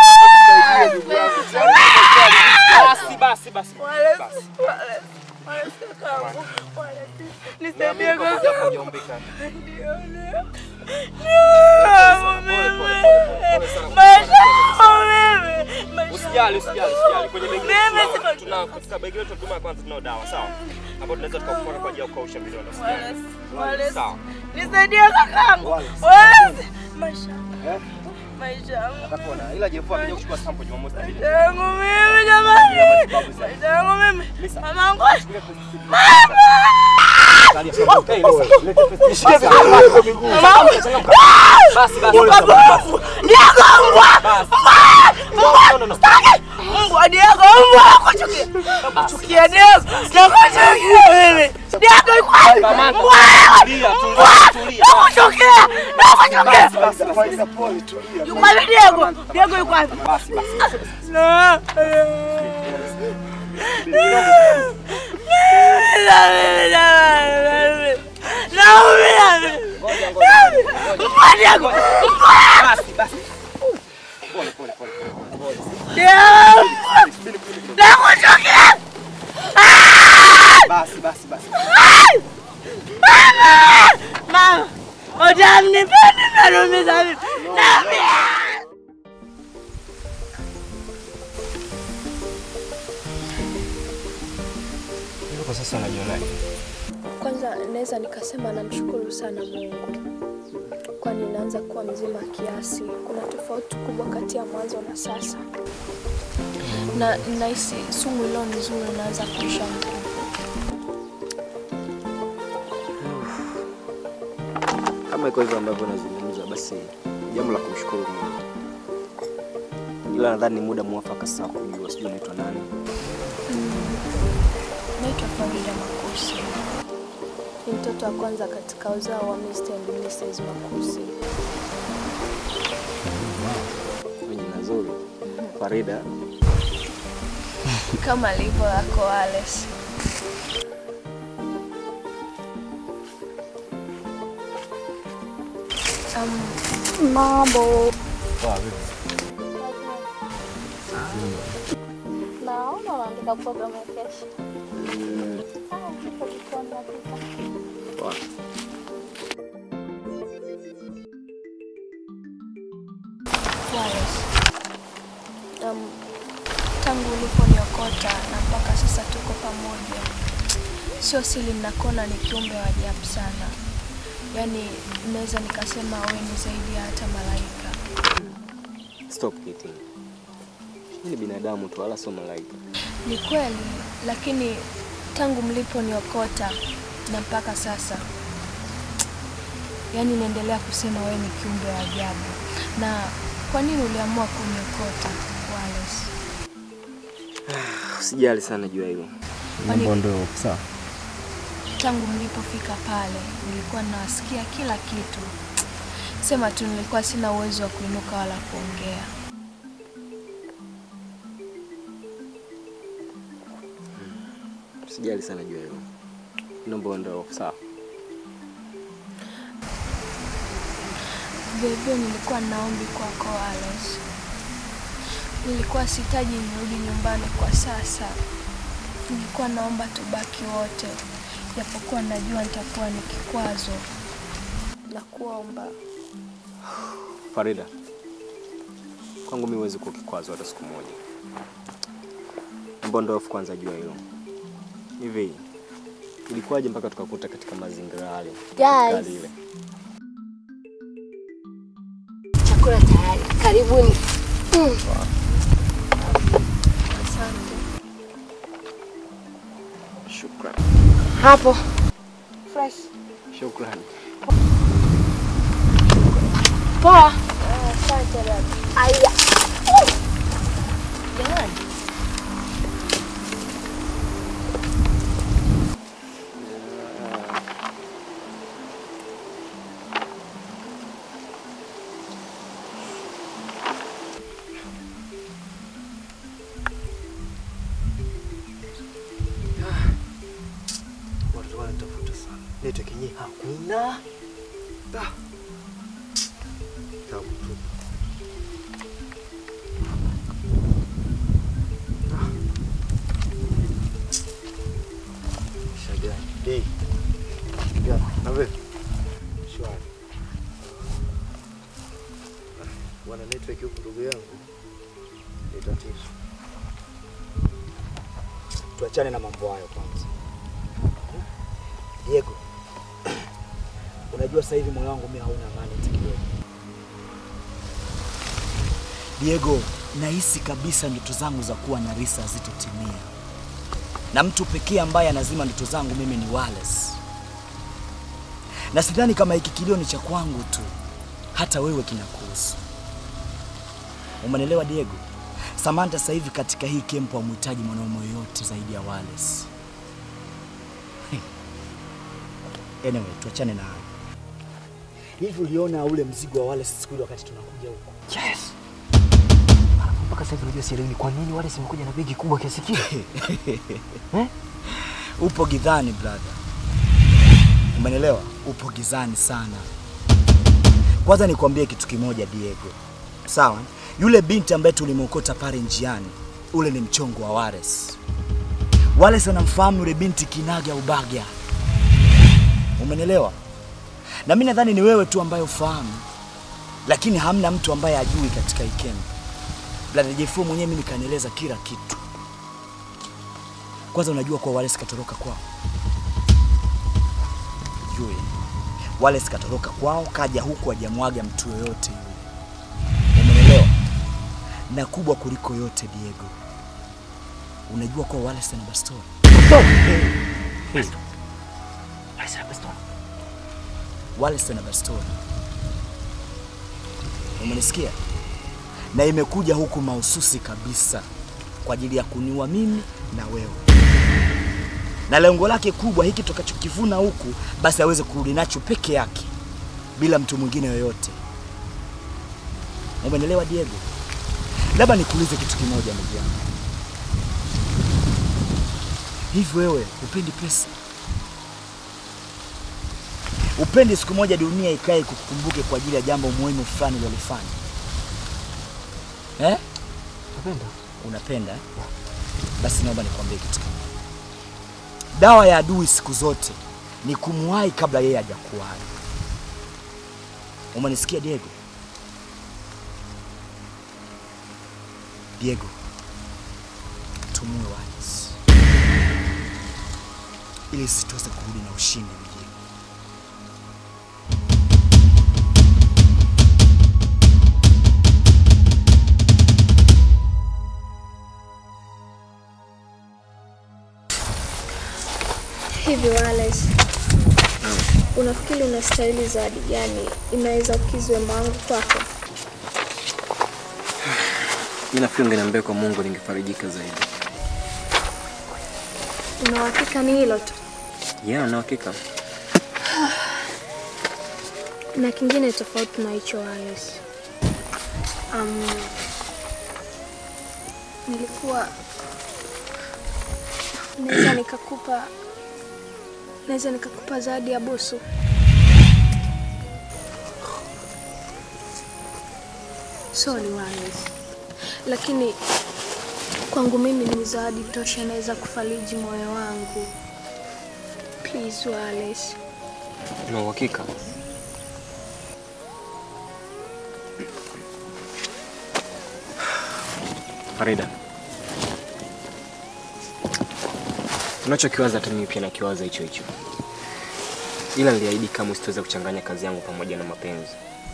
Basi basi basi. Wale- Basi. wale- wale kakaangu. Wale- Nisaidie Niamini kwamba japo kakaangu. hujaumbika. Ndio, ndio. Ndio, mimi. Maisha yangu mimi. Maisha Usijali, usijali, usijali. Kwenye begi letu Mimi tuna- siko- tuna katika begi letu huduma ya kwanza tunao dawa, sawa? Hapo tunaweza tukakupaka kwa ajili ya kukausha vidonda. usijali. Wale- Sawa. Nisaidie kakaangu. Wale- Maisha. Maisha yangu. Atapona. Ila Jeff akija kuchukua sample Jumamosi na Maisha yangu mimi jamani. Maisha yangu mimi. Mamangu. Mama! Basi basi. Mbwa Diego, mbwa nakuchukia. Nakuchukia Diego. Nakuchukia mimi. Diego yuko wapi? Samantha, Mbwa. tulia, tulia, Mbwa. tulia. Nakuchukia. Nakuchukia. Faida pole tulia. Yuko wapi Diego? Diego yuko wapi? Basi basi. Na. Naumia mimi. Mbwa Diego. Mbwa. Basi basi. Pole pole pole. Pole. Diego. Nakuchukia. Basi basi basi. Mama! Mama! Utamnipendi nanumiza mimi. Naumia. Hivyo kwa sasa unajionaje? Kwanza naweza nikasema namshukuru sana Mungu, kwani naanza kuwa mzima kiasi. Kuna tofauti kubwa kati ya mwanzo na sasa, na nahisi sumu ilo nzuri naanza kuisha nguvu. Kama iko hivyo ambavyo nazungumza, basi jambo la kumshukuru Mungu, ila nadhani ni muda mwafaka sasa wa kujua, sijui unaitwa nani. Naitwa Farida Makusi, ni mtoto wa kwanza katika uzao wa Mr. and Mrs. Makusi. Jina zuri, Farida. kama alivyo lako Alex. Um, mambo naona unaandika programu ya kesho. Sawa, tuko jikoni napika. Wallace, um, tangu uliponiokota na mpaka sasa tuko pamoja, sio siri, nakona ni kiumbe wa ajabu sana. Yaani naweza nikasema wewe ni zaidi ya hata malaika. Stop kidding. Mimi ni binadamu tu, wala sio malaika. Ni kweli, lakini tangu mliponiokota na mpaka sasa, yaani naendelea kusema wewe ni kiumbe wa ajabu. Na kwa nini uliamua kuniokota Wallace? Usijali sana juu ya hilo. Mambo ndio sawa. Tangu mlipofika pale, nilikuwa nasikia kila kitu. Sema tu nilikuwa sina uwezo wa kuinuka wala kuongea. Usijali sana juu ya hilo. Naomba ndio sawa. Vilevile nilikuwa naombi kwako Wallace. Nilikuwa sihitaji nirudi nyumbani kwa sasa. Nilikuwa naomba tubaki wote, japokuwa najua nitakuwa ni kikwazo. Na kuomba Farida, kwangu mimi huwezi kuwa kikwazo hata siku moja. Mbondo ofu kwanza jua hilo. Hivi ilikuwaje mpaka tukakuta katika mazingira yale? katika Guys. hali ile? Chakula tayari, karibuni. Mm. Shukrani. Hapo fresh. Shukrani. Poa. Asante dada. Aya. Jamani. Watoto wanatafuta sana. Network yenyewe hakuna. Da. Tabu tu. Ah. Shagani. Dei. Ya, na wewe? Shwari. Ah, Wana network huku ndugu yangu. Ni tatizo. Tuachane na mambo hayo kwanza. Diego, unajua sasa hivi moyo wangu mimi hauna amani hata kidogo. Diego, nahisi kabisa ndoto zangu za kuwa na Risa hazitotimia, na mtu pekee ambaye anazima ndoto zangu mimi ni Wallace, na sidhani kama hiki kilio ni cha kwangu tu, hata wewe kinakuhusu. Umenelewa Diego? Samantha sasa hivi katika hii kempu hamhitaji mwanaume yoyote zaidi ya Wallace. Anyway, tuachane na hayo. Hivi uliona ule mzigo wa Wallace siku ile wakati tunakuja huko? Yes. Mpaka sasa hivi unajua sielewi ni kwa nini wale simekuja na begi kubwa kiasi kile. eh? Upo gidhani brother. Umenelewa? Upo gizani sana. Kwanza nikwambie kitu kimoja Diego. Sawa? Yule binti ambaye tulimwokota pale njiani, ule ni mchongo wa Wallace. Wallace anamfahamu yule binti kinaga ubaga. Umenelewa? Na mimi nadhani ni wewe tu ambaye ufahamu, lakini hamna mtu ambaye ajui katika hii camp. Brother Jefu mwenyewe mimi nikanieleza kila kitu. Kwanza unajua kwa Wallace katoroka kwao. Jui. Wallace katoroka kwao, kaja huku hajamwaga mtu yoyote yule. Umeelewa? Na kubwa kuliko yote Diego. Unajua kwa Wallace ana bastola. Hey. Wallace ana bastola. Wallace ana bastola. Umenisikia? Na imekuja huku mahususi kabisa kwa ajili ya kuniua mimi na wewe, na lengo lake kubwa, hiki tukachokivuna huku, basi aweze kurudi nacho peke yake bila mtu mwingine yoyote. Umenelewa Diego? Labda nikuulize kitu kimoja, ndugu yangu, hivi wewe upendi pesa? Upendi siku moja dunia ikae kukukumbuke kwa ajili ya jambo muhimu fulani ulilofanya? Eh? Napenda. Unapenda? eh? Basi naomba nikwambie kitu kimoja. Dawa ya adui siku zote ni kumwahi kabla yeye hajakuwahi. Umenisikia Diego? Diego, tumue Wallace ili sisi tuweze kurudi na ushindi mjini. Hivi Wallace, unafikiri unastahili zawadi gani inaweza kukidhi wema wangu kwako? Mimi nafikiri ungeniambia kwa Mungu ningefarijika zaidi. Una uhakika ni hilo tu? Yeah, na hakika. Na kingine tofauti na hicho Wallace. Um, nilikuwa naweza nikakupa naweza nikakupa zawadi ya busu. Sorry Wallace, lakini kwangu mimi ni zawadi tosha, naweza kufariji moyo wangu. Please Wallace. Na uhakika. Farida, unachokiwaza hata mimi pia nakiwaza hicho hicho, ila niliahidi kama sitaweza kuchanganya kazi yangu pamoja na mapenzi.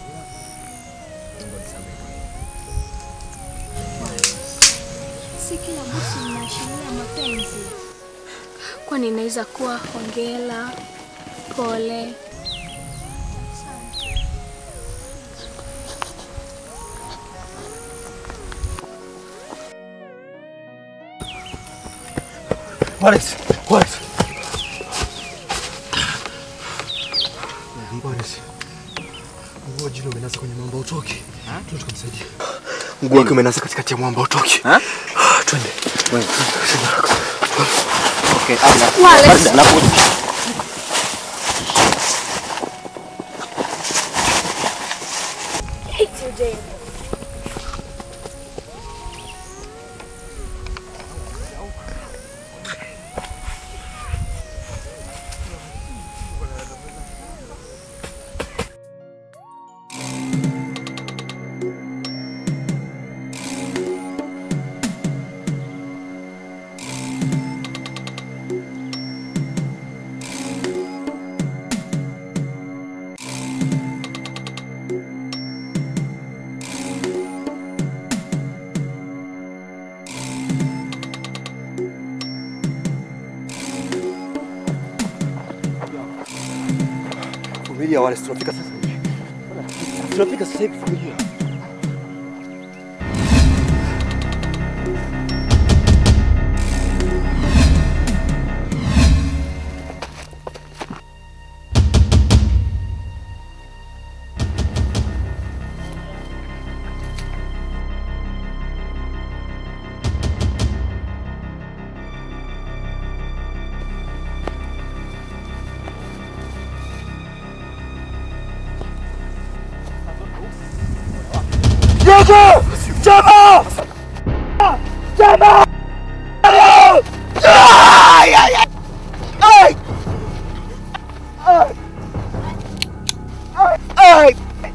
Si kila busu linaashiria mapenzi, kwani inaweza kuwa hongera, pole. Wallace, Wallace. Wallace. Mguu wa Jino umenasa kwenye mwamba utoki. Twende tukamsaidia. Mguu wake umenasa katikati ya mwamba utoki. Twende. Okay, Wallace. Farida, nakuja. Vumilia Wallace, tunafika sasa hivi. Tunafika sasa hivi, vumilia. Jacob! Jacob! Jacob! Ay, ay, ay! Ay! Ay! Ay!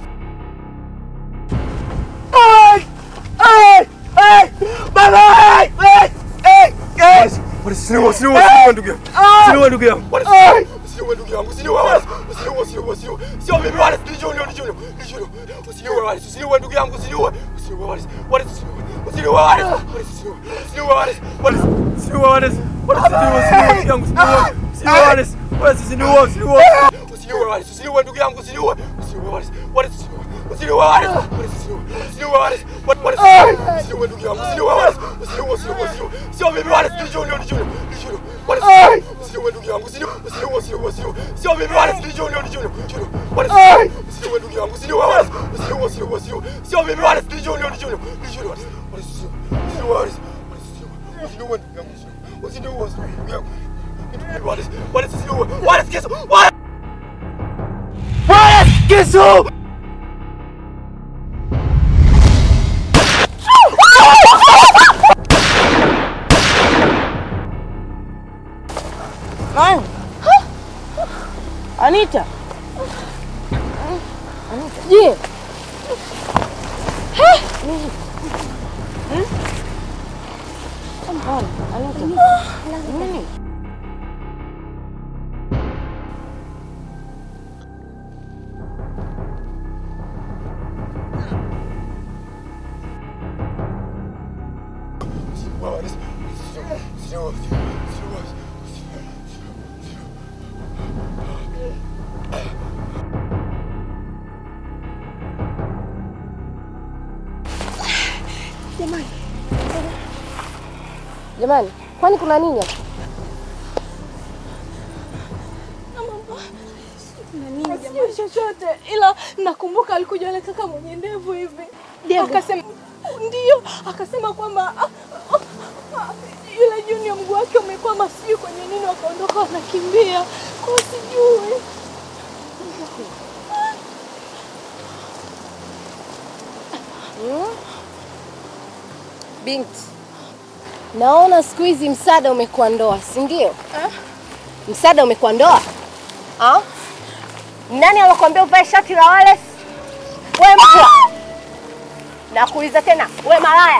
Ay! Ay! Ay! Baba! Ay! Ay! Ay! Ay! Usiniue, usiniue, usiniue ndugu yangu. Usiniue ndugu yangu. Ay! Usiniue ndugu yangu. Usiniue Wallace. Usiniue, usiniue, usiniue. Sio mimi Wallace, ni Junior, ni Junior. Ni Junior. Usiniue Wallace, usiniue ndugu yangu, usiniue. Usiniue Wallace. Wallace usiniue. Usiniue Wallace. Wallace usiniue. Usiniue Wallace. Wallace. Usiniue Wallace. Wallace usiniue, usiniue ndugu yangu, usiniue. Usiniue Wallace. Wallace usiniue, usiniue. Usiniue Wallace, usiniue ndugu yangu, usiniue. Usiniue Wallace. Wallace usiniue. Usiniue Wallace. Wallace usiniue. Usiniue Wallace. Wallace usiniue ndugu yangu, usiniue Wallace. Usiniue, usiniue, usiniue. Sio mimi Wallace, ni Junior, ni Junior. Ni Junior. Wallace usiniue ndugu yangu, usiniue. Usiniue, usiniue, usiniue. Sio mimi Wallace, ni Junior, ni Junior. Junior. Wallace usiniue ndugu yangu, usiniue Wallace. Usiniue, usiniue, usiniue. Sio mimi Wallace, ni Junior, ni Junior. Ni Junior. Wallace usiniue. Usiniue Wallace. Wallace usiniue. Usiniue ndugu yangu, usiniue. Usiniue, usiniue ndugu yangu. Wallace, Wallace usiniue. Wallace kisu. Wallace Wallace kisu! Nani? Anita. Je. Nini? Hmm? Come on, Anita. Nini? Wallace. Usiniue. Usiniue, usiniue. Jamani. Jamani, kwani kuna nini hapa? Sijui chochote ila nakumbuka alikuja na kaka mwenye ndevu hivi akasema ndio akasema kwamba ah, ah, ah, yule Junior mguu wake umekwama sijui kwenye nini wakaondoka wanakimbia kwa sijui Hmm? Binti, naona siku hizi msaada umekuwa ndoa, si ndio? Msaada umekuwa ndoa? Ah? Nani alokuambia uvae shati la Wallace? Wewe mpwa. Nakuuliza tena, we malaya.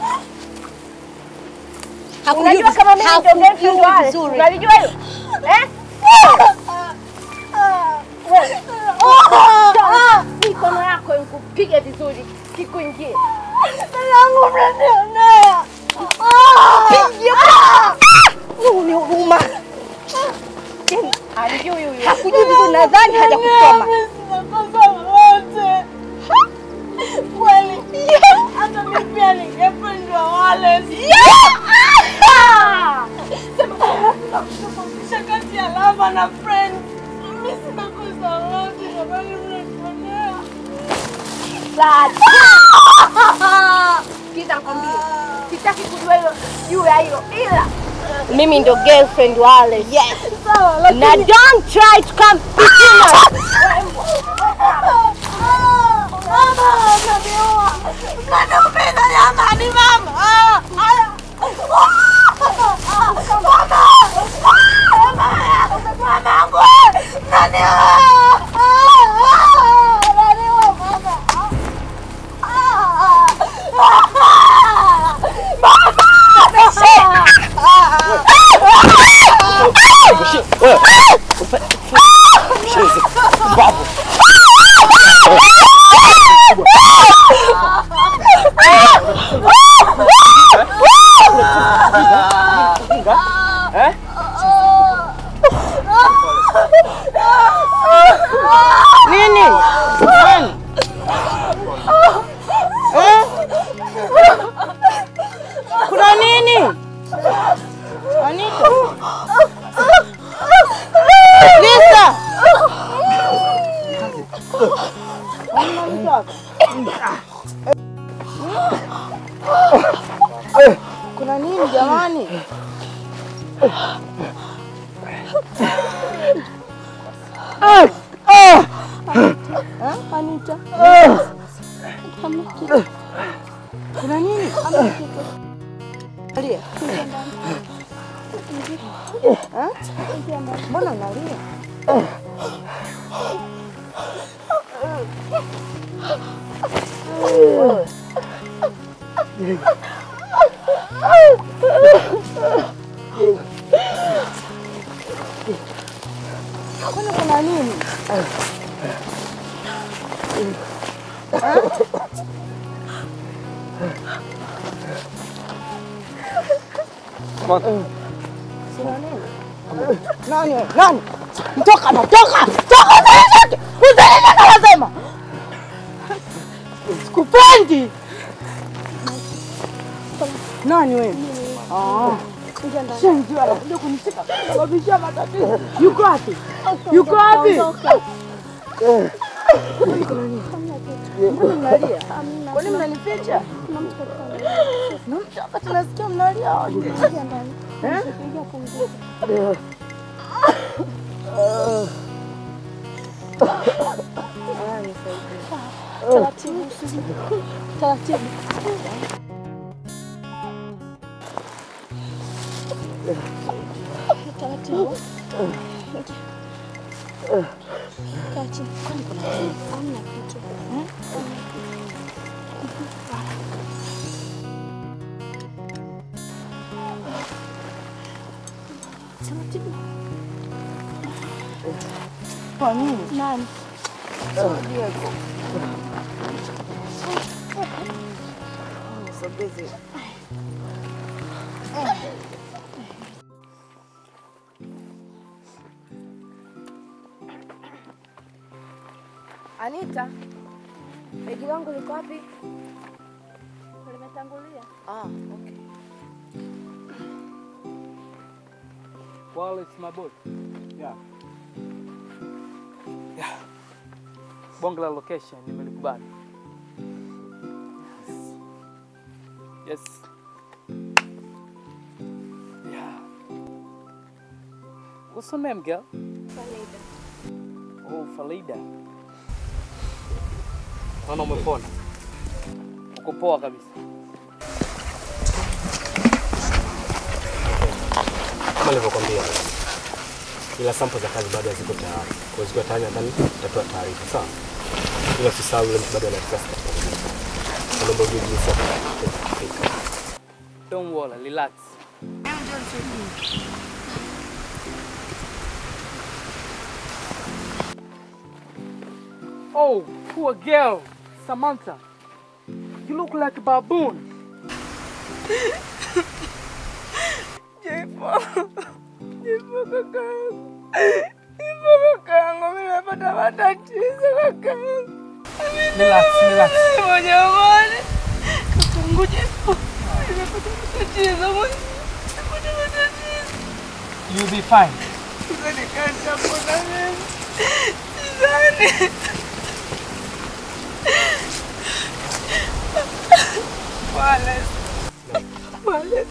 Hakujui Unajua viz- kama mimi ndio hakujui girlfriend wale? vizuri. Unalijua hilo? Eh? Wewe. Toa Mikono yako nikupige vizuri, kikuingie. Langu mnanionea. Ni huruma. Yaani, Alijui huyu. Hakujui vizuri nadhani hajakusoma. Kweli. Hata mimi pia ningependwa wale. Sema kati ya lava na friend. Mimi sina kosa lolote jamani mnanionea. Sikiza nikwambie. Sitaki kujua hilo juu ya hilo ila mimi ndo girlfriend wale. Yes. Na don't try to come between us. Mama, unaniua. Unaniumiza jamani mama. Ah, ah. Mama. Mamangu. Unaniua. Unaniua mama. Nini? Nani? Eh? Kuna nini? Anita? Lisa! Hamna mtu hapa? Kuna nini jamani? Eh, Anita? Kuna nini? Alia. Eh? Mbona unalia? Wewe. Kwani kuna nini? Eh? Sina nini? Nani? wewe? Nani? Toka na toka! Toka usinishike! Usinishike nasema! Sikupendi! Nani wewe? Ah. Shenzi wewe anakuja kunishika kusababisha matatizo. Yuko wapi? Yuko wapi? Mbona mnalia? Kwani mnanificha? Na mtu wakati nasikia mnalia wote. Eh? Ah, nisaidie. Taratibu. Taratibu. Taratibu. Kaa chini. Kwani kuna nini? Hamna kitu. Eh? Taratibu. Kwa nini? Nani? Diego. Nisogeze. Anita, begi langu liko wapi? Limetangulia. Ah, okay. Wallace my boy. Yeah. Yeah. Bonge la location nimelikubali. Yes. Yeah. What's your name, girl? Farida. Oh, Farida. Naona umepona. Uko poa kabisa. Kama nilivyokwambia, ila sample za kazi bado haziko tayari. Kwa zikiwa tayari nadhani tutatoa taarifa, sawa? Ila usisahau yule mtu bado ana kazi katika huduma. Kama naomba ujue jinsi ya kufika. Don't worry, relax. Oh, poor girl, Samantha. You look like a baboon. Jifo. Jifo kakaangu. Jifo kakaangu, mimi nimepata matatizo kakaangu. Relax, relax. Mwenye amani. Kakaangu Jifo. Nimepata matatizo mwenye. Nimepata matatizo. You'll be fine. Sidhani kama nitapona mimi. Sidhani. Pole. Pole.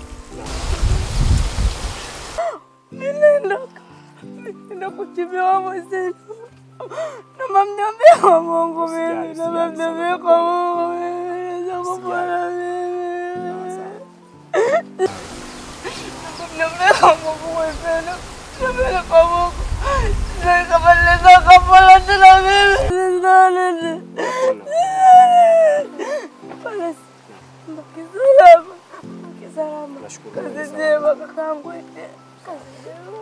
Ninaenda ninaenda kuchimbiwa mwezenu. Naomba mniambie kwa Mungu mimi. Naomba mniambie kwa Mungu mimi. Naweza kupona mimi. Naomba mniambie kwa Mungu mwezenu. Niambie kwa Mungu. Sidhani kama naweza kupona tena mimi. Sidhani. Pole. Mbaki salama. Mbaki salama. Kazi njema kakaangu. Kazi njema.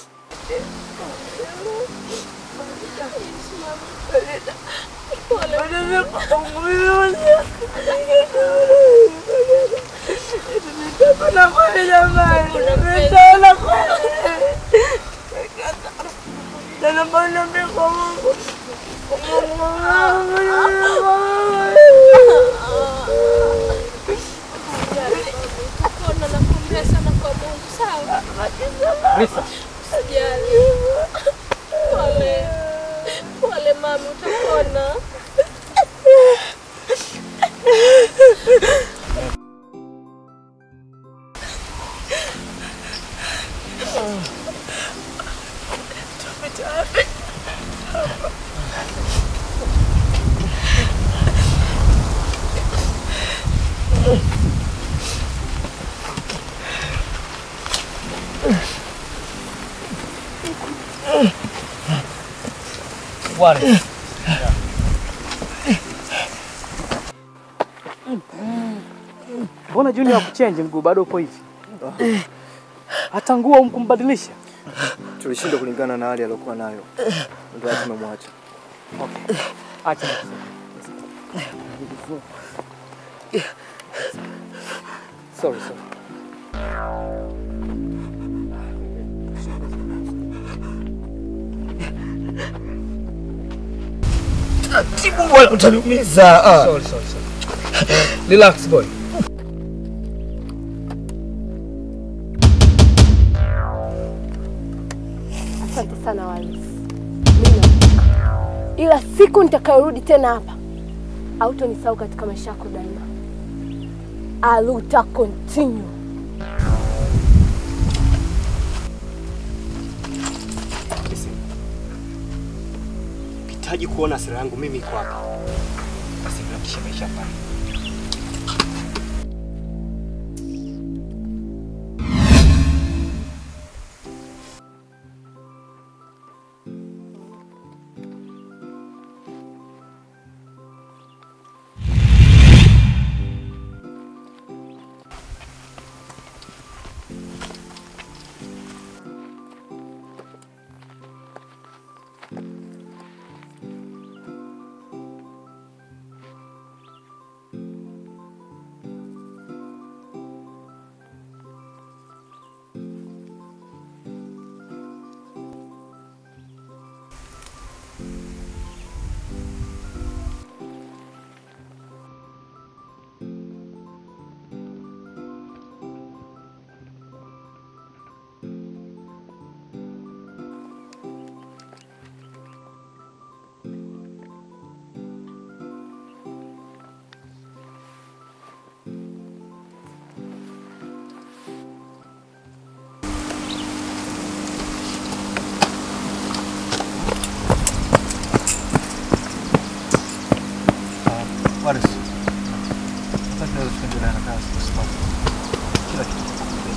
Pona nakuombea sana kwa Mungu, sawa? Risa. Usijali. Pole. Pole mami, utapona. What is? Mbona Junior hakuchange mguu bado upo hivi? Hata nguo humkumbadilisha. Tulishindwa kulingana na hali aliyokuwa nayo, ndio hata tumemwacha. Okay. Acha nikuseme. Sorry, sorry. Tibu bwana, utaniumiza. Ah. Sorry, sorry, sorry. Relax boy. Asante sana Wallace. Mimi naondoka. Ila siku nitakayorudi tena hapa hautonisahau katika maisha yako daima. Aluta continue. Listen. Ukihitaji kuona sura yangu mimi iko hapa. Basi tunakisha maisha hapa. Wallace, sasa tunaweza tukaendelea na kazi kwa sababu kila kitu kiko mbele.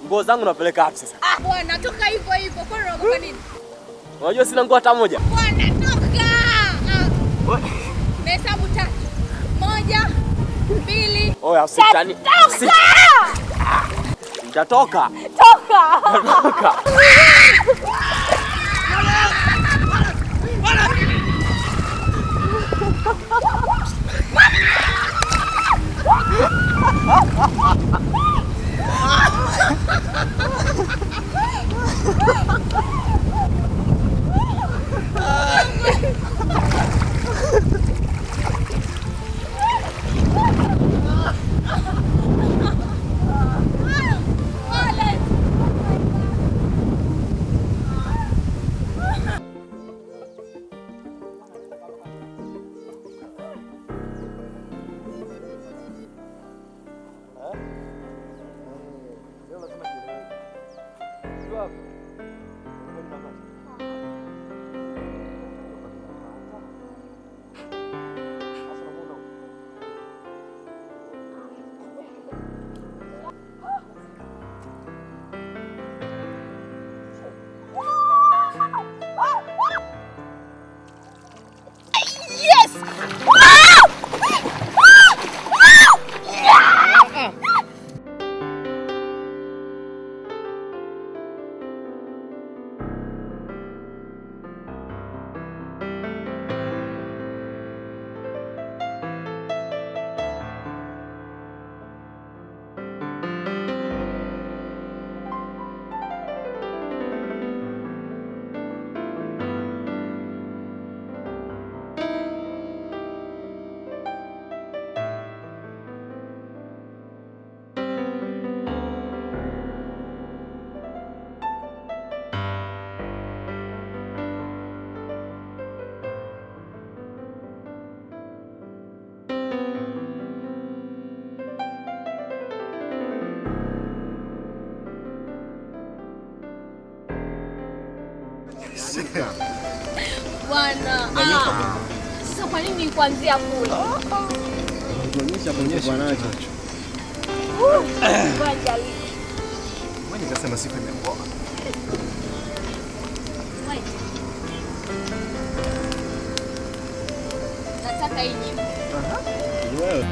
Nguo zangu napeleka wapi sasa? Ah, bwana toka hivyo hivyo. Kwani unaogopa nini? Unajua sina nguo hata moja. Bwana toka. Ah. Nahesabu tatu. Moja, mbili, Oya, usitani. Toka! Nitatoka. Toka! Nitatoka. Yes! Wow! Yeah! Bwana. Ah. Sasa kwa nini kuanzia kule? Tuonyesha kuonyesha nacho. Uh, Ngoja leo. Mimi nikasema siku imepoa. Wait. Nataka hii nyimbo. Wewe.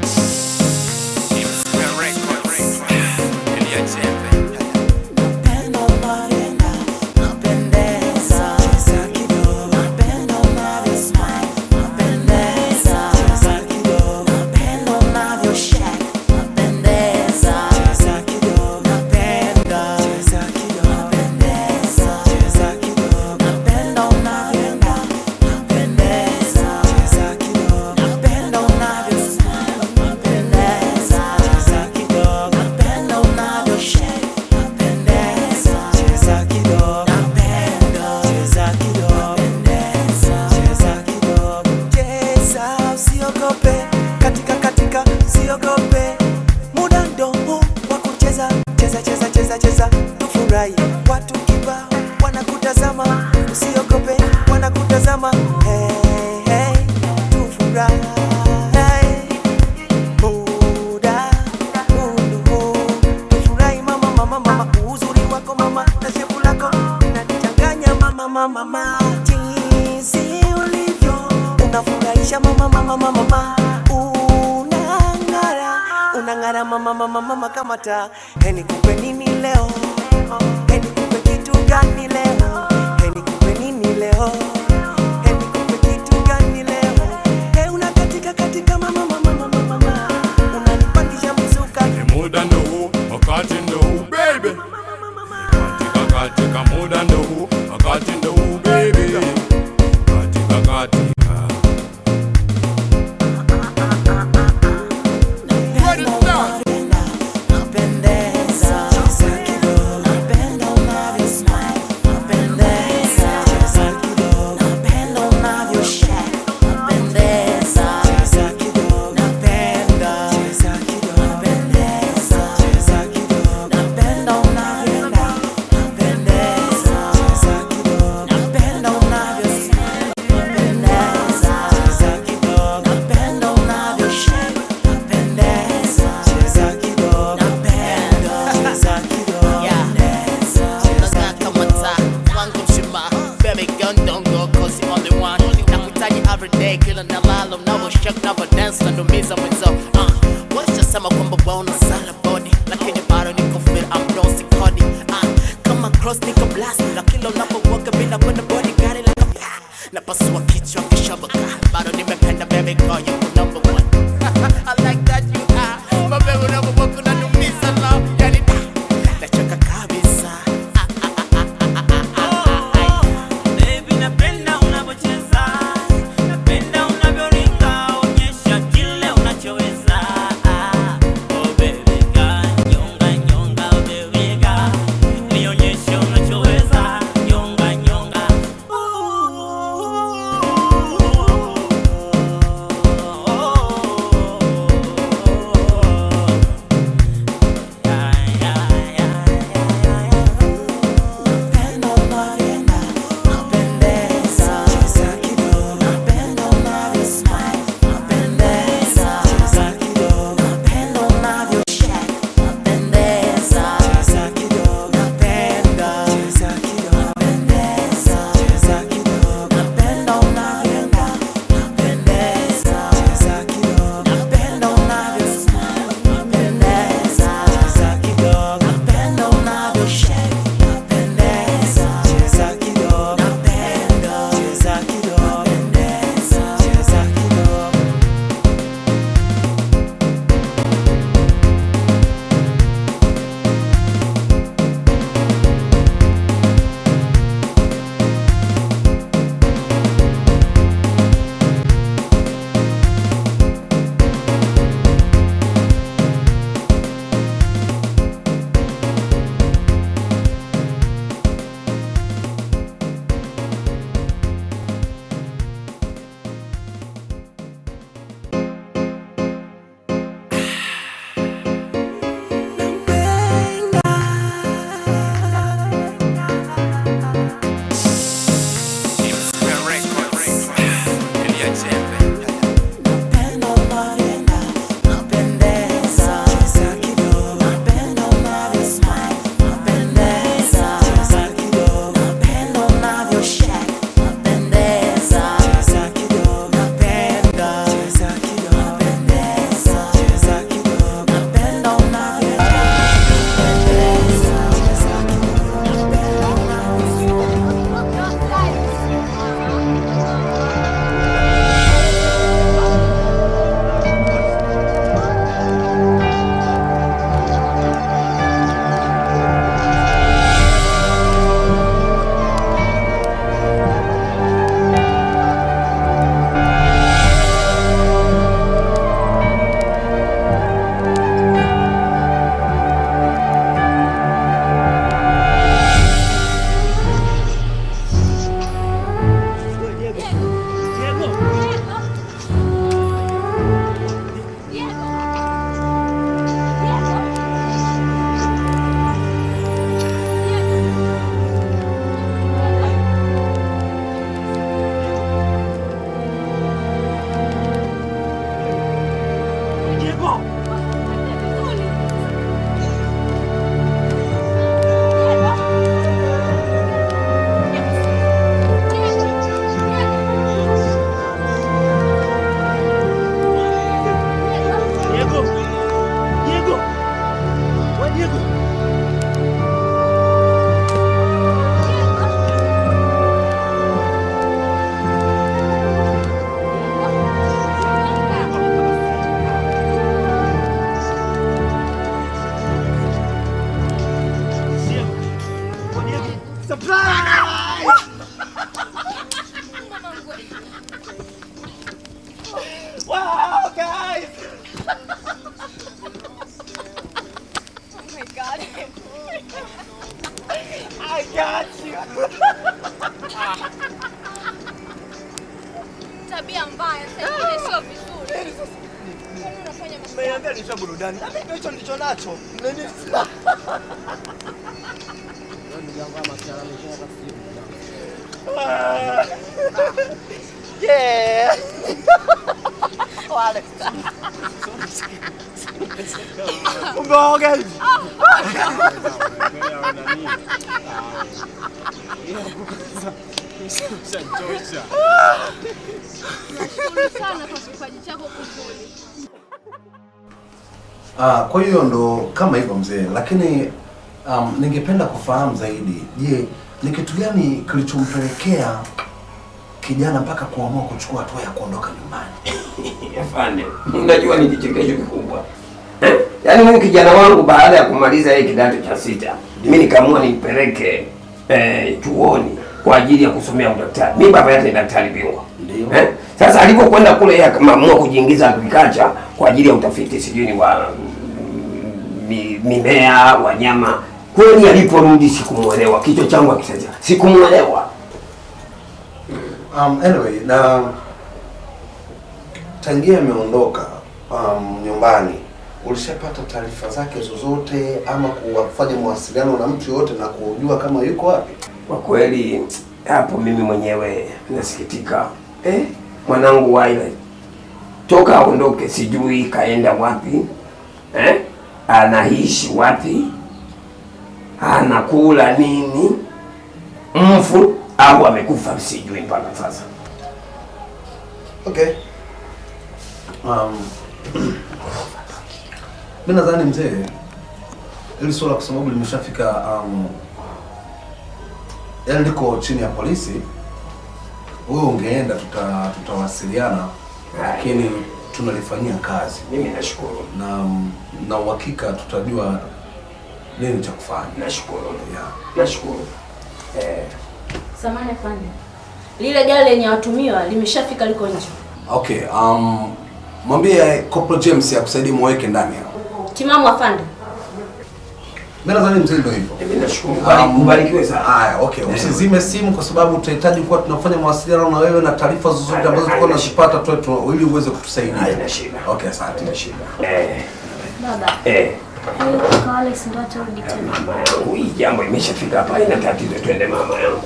Cheza usiogope, katika katika usiogope, muda ndo huu wa kucheza cheza cheza cheza cheza, tufurahi. Watu kibao wanakutazama, usiogope, wanakutazama. Hey, hey, tufurahi. Muda huu huu, tufurahi mama mama mama, uzuri wako mama na shepu lako nanichanganya mama mama mama, jinsi ulivyo unafurahisha mama mama mama mama, unang'ara unang'ara mama mama mama kama taa. He, nikupe nini leo? He, nikupe kitu gani leo? He, nikupe nini leo? He, nikupe kitu gani leo? He, unakatika katika mama mama mama mama, unanipandisha mzuka muda ndo huu, wakati ndo huu baby. Katika katika muda ndo huu, wakati ndo huu baby. Katika katika Napenda unavyosmile, napendeza, cheza kidogo Wow, guys! Oh my god. I got you. Tabia mbaya sasa ingine sio vizuri. Kwani unafanya mambo Mmeniambia nicho burudani. Na mimi hicho ndicho nacho. Nini? Ah. Yeah. Wale. Umeoga hivi? Nashukuru sana kwa kipaji chako kizuri. Ah, kwa hiyo ndo kama hivyo mzee, lakini um, ningependa kufahamu zaidi, je, ni kitu gani kilichompelekea kijana mpaka kuamua kuchukua hatua ya kuondoka nyumbani? Afande, unajua ni kichekesho kikubwa eh? Yaani huyu kijana wangu baada ya kumaliza yeye kidato cha sita, mimi nikaamua nimpeleke eh, chuoni kwa ajili ya kusomea udaktari. Mimi baba yake ni daktari bingwa eh? Sasa alipokwenda kule yeye akaamua kujiingiza agriculture kwa ajili ya utafiti sijui ni wa mm, mi, mimea, wanyama. Kweli aliporudi sikumwelewa, kichwa changu akisaja, sikumwelewa. Um, anyway, na tangia ameondoka um, nyumbani ulishapata taarifa zake zozote ama kufanya mawasiliano na mtu yoyote na kujua kama yuko wapi? Kwa kweli hapo mimi mwenyewe nasikitika. Eh, mwanangu Waile toka aondoke, sijui kaenda wapi eh? Anaishi wapi? Anakula nini? Mfu au amekufa, sijui mpaka sasa. Okay. Um, mi nadhani mzee, hili swala kwa sababu limeshafika um, yani liko chini ya polisi, wewe ungeenda, tuta tutawasiliana, lakini tunalifanyia kazi. Mimi nashukuru na na uhakika tutajua nini cha kufanya. Nashukuru. Yeah. Nashukuru. Eh, Samahani afande, lile gari lenye watumiwa limeshafika, liko nje. Okay, um, mwambie Corporal James akusaidie muweke ndani hapo. Timamu afande. Mimi nadhani mzee ndio hivyo. Mimi nashukuru. Um, Ubarikiwe sana. Haya, okay. Usizime simu kwa sababu tutahitaji kuwa tunafanya mawasiliano na wewe na taarifa zozote ambazo tulikuwa tunazipata tu tu ili uweze kutusaidia. Haina shida. Okay, asante. Haina shida. Eh, Baba, eh. huyu kaka Alex ndo atarudi tena. Mama yangu, hii jambo imeshafika hapa, haina tatizo, twende mama yangu.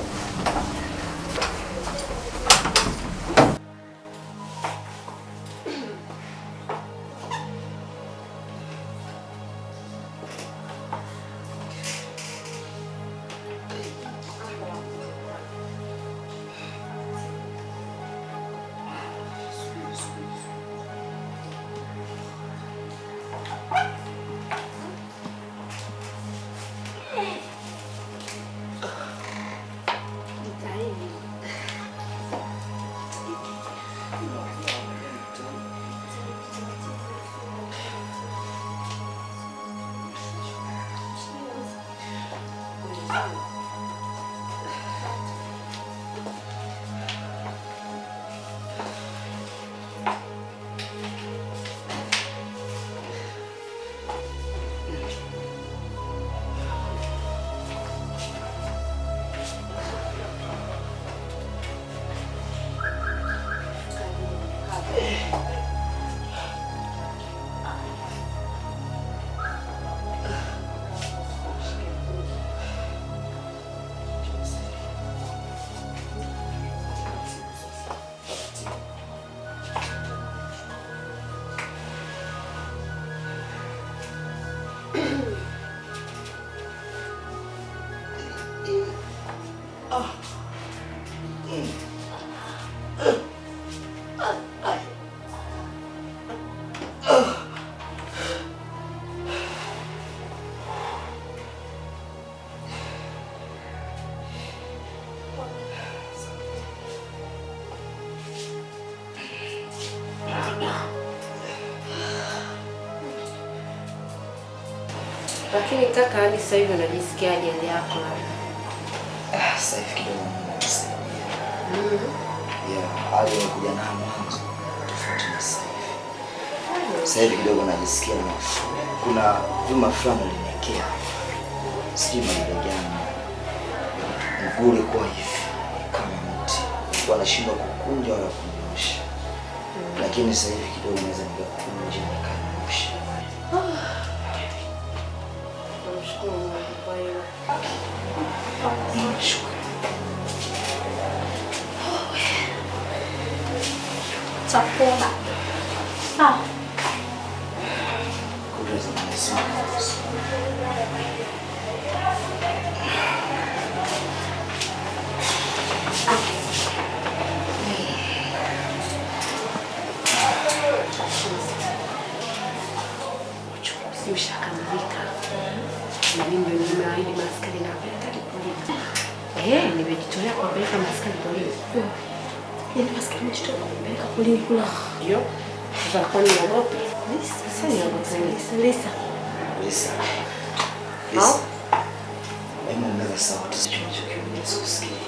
Lakini kaka, hadi sasa hivi unajisikiaje hali yako? Ah, Sasa hivi kidogo Mungu amenisaidia. Yeah, hali nilikuja nayo mwanzo tofauti na sasa hivi. Sasa hivi kidogo najisikia nafuu. Kuna vyuma fulani uliniwekea, sijui maile gani, mguu ulikuwa hivi kama mti, nilikuwa nashindwa kukunja wala kunyosha, lakini sasa hivi kidogo naweza nikakunja nikanyosha. Namshukuru Mungu kwa hilo. Nashukuru. Chakula. Sawa. Kudra za Mwenyezi Mungu. Si ushakamilika. Na mimi ndio nimeahidi maskari na kupeleka polisi. Eh, nimejitolea kuwapeleka maskari polisi. Yaani maskari nimejitolea kuwapeleka polisi kula. Ndio. Sasa kwa nini uogope? Lisa, sasa niogope. Lisa, Lisa. Lisa. Lisa. Hebu ongeza sauti sio unachokiongea sikusikii.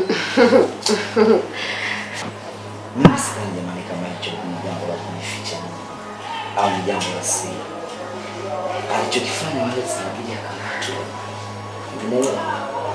Mimi sidhani jamani kama hicho ni jambo la kunificha au ni jambo la siri. Alichokifanya wale zinabidi akamatwe. Unaelewa?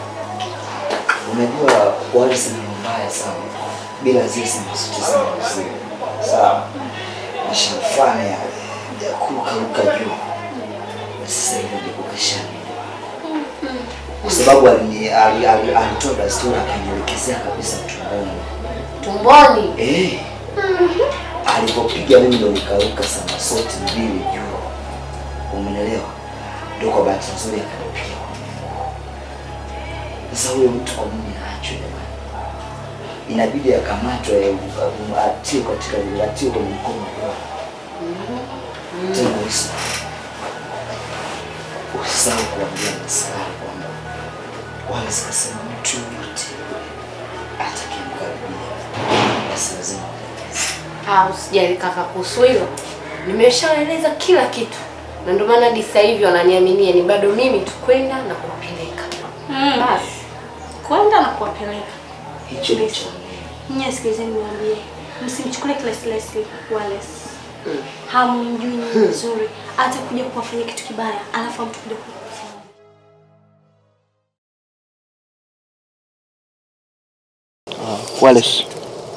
Unajua wale ni mbaya sana bila zile sinasuti zangu zile. Sawa. Nishamfanya ya kurukaruka juu na sasa hivi ndipo kashani kwa sababu alini- ali- ali- alitoa dasturi akanielekezea kabisa tumboni. Tumboni. Eh, alipopiga mimi ndo nikaruka sana sote mbili juu, umenelewa? Ndio kwa bahati nzuri akanipiga kwenye mguu. Sasa huyo mtu kwa nini aachwe jamani? Inabidi akamatwe, um, atiwe katika atiwe kwenye mkono wa tena Lisa, usisahau kuambia maskari kwamba wala sikasema mtu yoyote atakayemkaribia basi lazima Ah, usijali kaka kuhusu hilo. Nimeshaeleza kila kitu. Na ndio maana hadi sasa hivi wananiaminia ni bado mimi tu kwenda na kuwapeleka. Mm. Basi. Kwenda na kuwapeleka. hicho ndicho Nyie sikilizeni niwaambie. Msimchukulie Leslie Leslie Wallace. Hamjui nyinyi vizuri. Hata kuja kuwafanyia kitu kibaya, alafu mtu kuja kukusema. Wallace.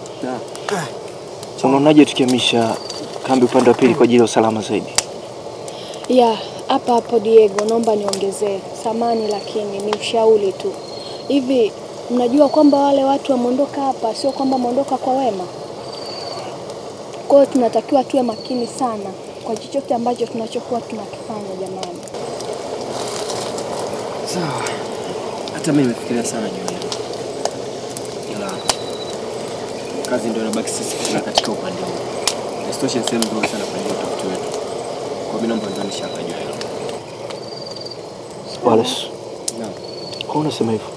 Unaonaje tukihamisha kambi upande wa pili kwa ajili ya usalama zaidi? Ya, hapa hapo Diego, naomba niongezee samani, lakini ni ushauri tu. Hivi mnajua kwamba wale watu wameondoka hapa, sio kwamba wameondoka kwa wema. Kwa hiyo tunatakiwa tuwe makini sana kwa chochote ambacho tunachokuwa tunakifanya, jamani. Sawa. Hata mimi nimefikiria sana juu ya hilo. Ila kazi ndio inabaki sisi kufanya katika upande huu. Isitoshe ni sehemu nzuri sana kwa ajili ya utafiti wetu. Kwa mimi naomba ndio nishaka juu ya hilo. Wallace, Naam. kwa nini unasema hivyo?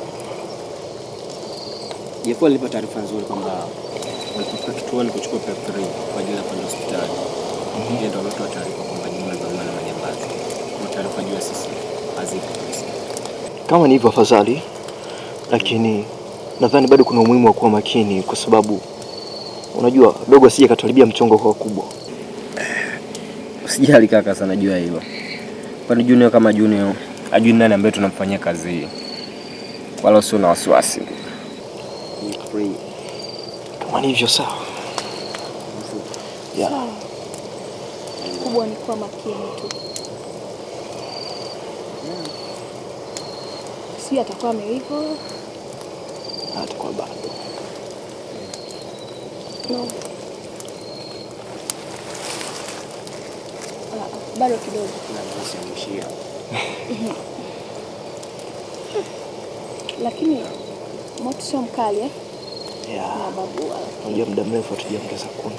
Jeff alinipa taarifa nzuri kwamba walipofika kituoni kuchukua PEP 3 kwa ajili ya kwenda hospitali. Yeye ndio alitoa taarifa kwamba nyuma za na majambazi. Kwa taarifa juu ya sisi hazipo kabisa. Kama ni hivyo afadhali, lakini nadhani bado kuna umuhimu wa kuwa makini, kwa sababu unajua dogo asije katuharibia mchongo kwa wakubwa. Usijali kaka sana juu ya hilo. Kwani Junior kama Junior ajui nani ambaye tunamfanyia kazi hii. Wala usio na wasiwasi. Kama ni hivyo sawa. Yeah. Sawa. Kikubwa ni kuwa makini tu. Sijui atakuwa ameiva. Atakuwa bado. No. Ah, Bado kidogo. Lakini moto sio mkali eh? Yeah. Na babu wala. Unajua muda mrefu hatujaongeza kuni.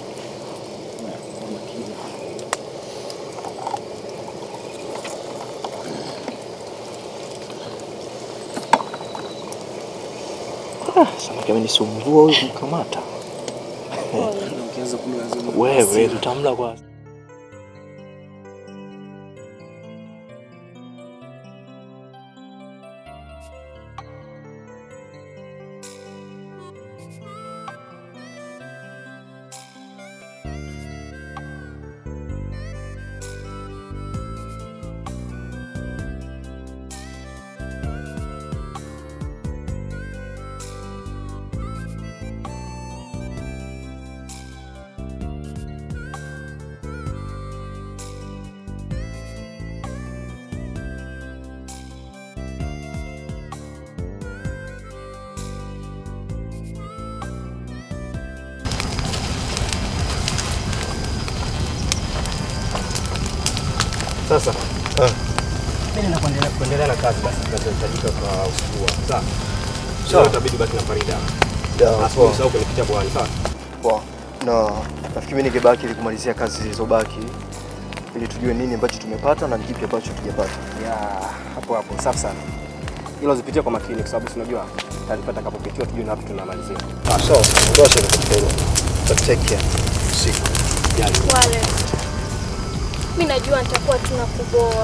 Ah, samaki amenisumbua huyu kumkamata. Ukianza kula lazima Wewe tutamla kwanza. Sasa mimi nenda kuendelea kuendelea na kazi basi zinazohitajika kwa usiku huu. Sawa. Sawa. Sasa itabidi baki na Farida. Yeah, Asubuhi poa. usahau kunipitia bwani, sawa? Poa. Na nafikiri mimi ningebaki ili kumalizia kazi zilizobaki ili tujue nini ambacho tumepata na ni kipi ambacho tujapata. Ya, hapo hapo. Safi sana. Hilo zipitie kwa makini kwa sababu si unajua taarifa itakapopitiwa tujue na wapi tunamalizia. Ah, sawa. Tosha katika hilo. But take care. Usiku. Jali. Wale, mi najua nitakuwa tunakuboa.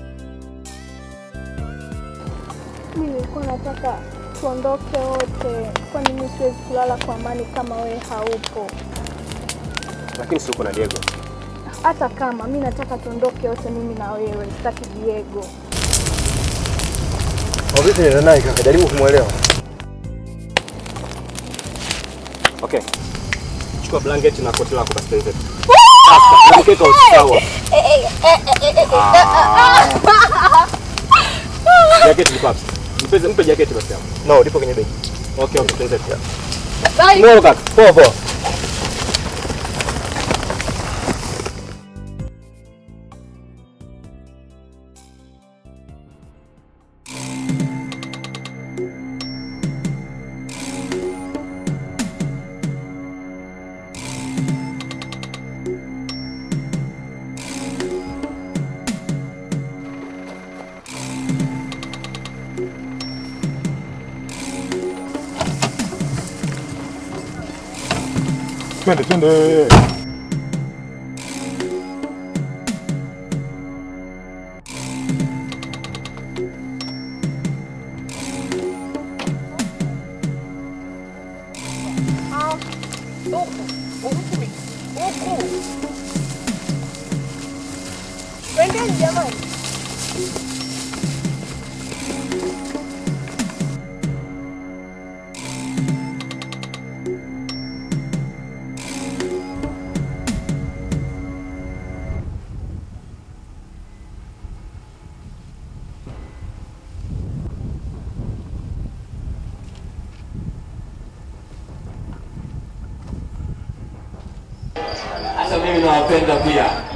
Mi nilikuwa nataka tuondoke wote, kwani mi siwezi kulala kwa amani kama wewe haupo. Lakini si uko na Diego. Hata kama mi nataka tuondoke wote, mimi na wewe, sitaki Diego. Kwa vipi nenda naye kaka? Jaribu kumwelewa. Okay. Chukua blanketi na koti lako basi tuenze. Sasa, mkeka usawa. Jaketi liko wapi? Mpe mpe jaketi basi hapo. No, lipo kwenye begi. Okay, okay, tuenze. Bye. Mwelo kaka. Poa poa. Twende twende. Twendeni jamani. Sasa mimi nawapenda pia.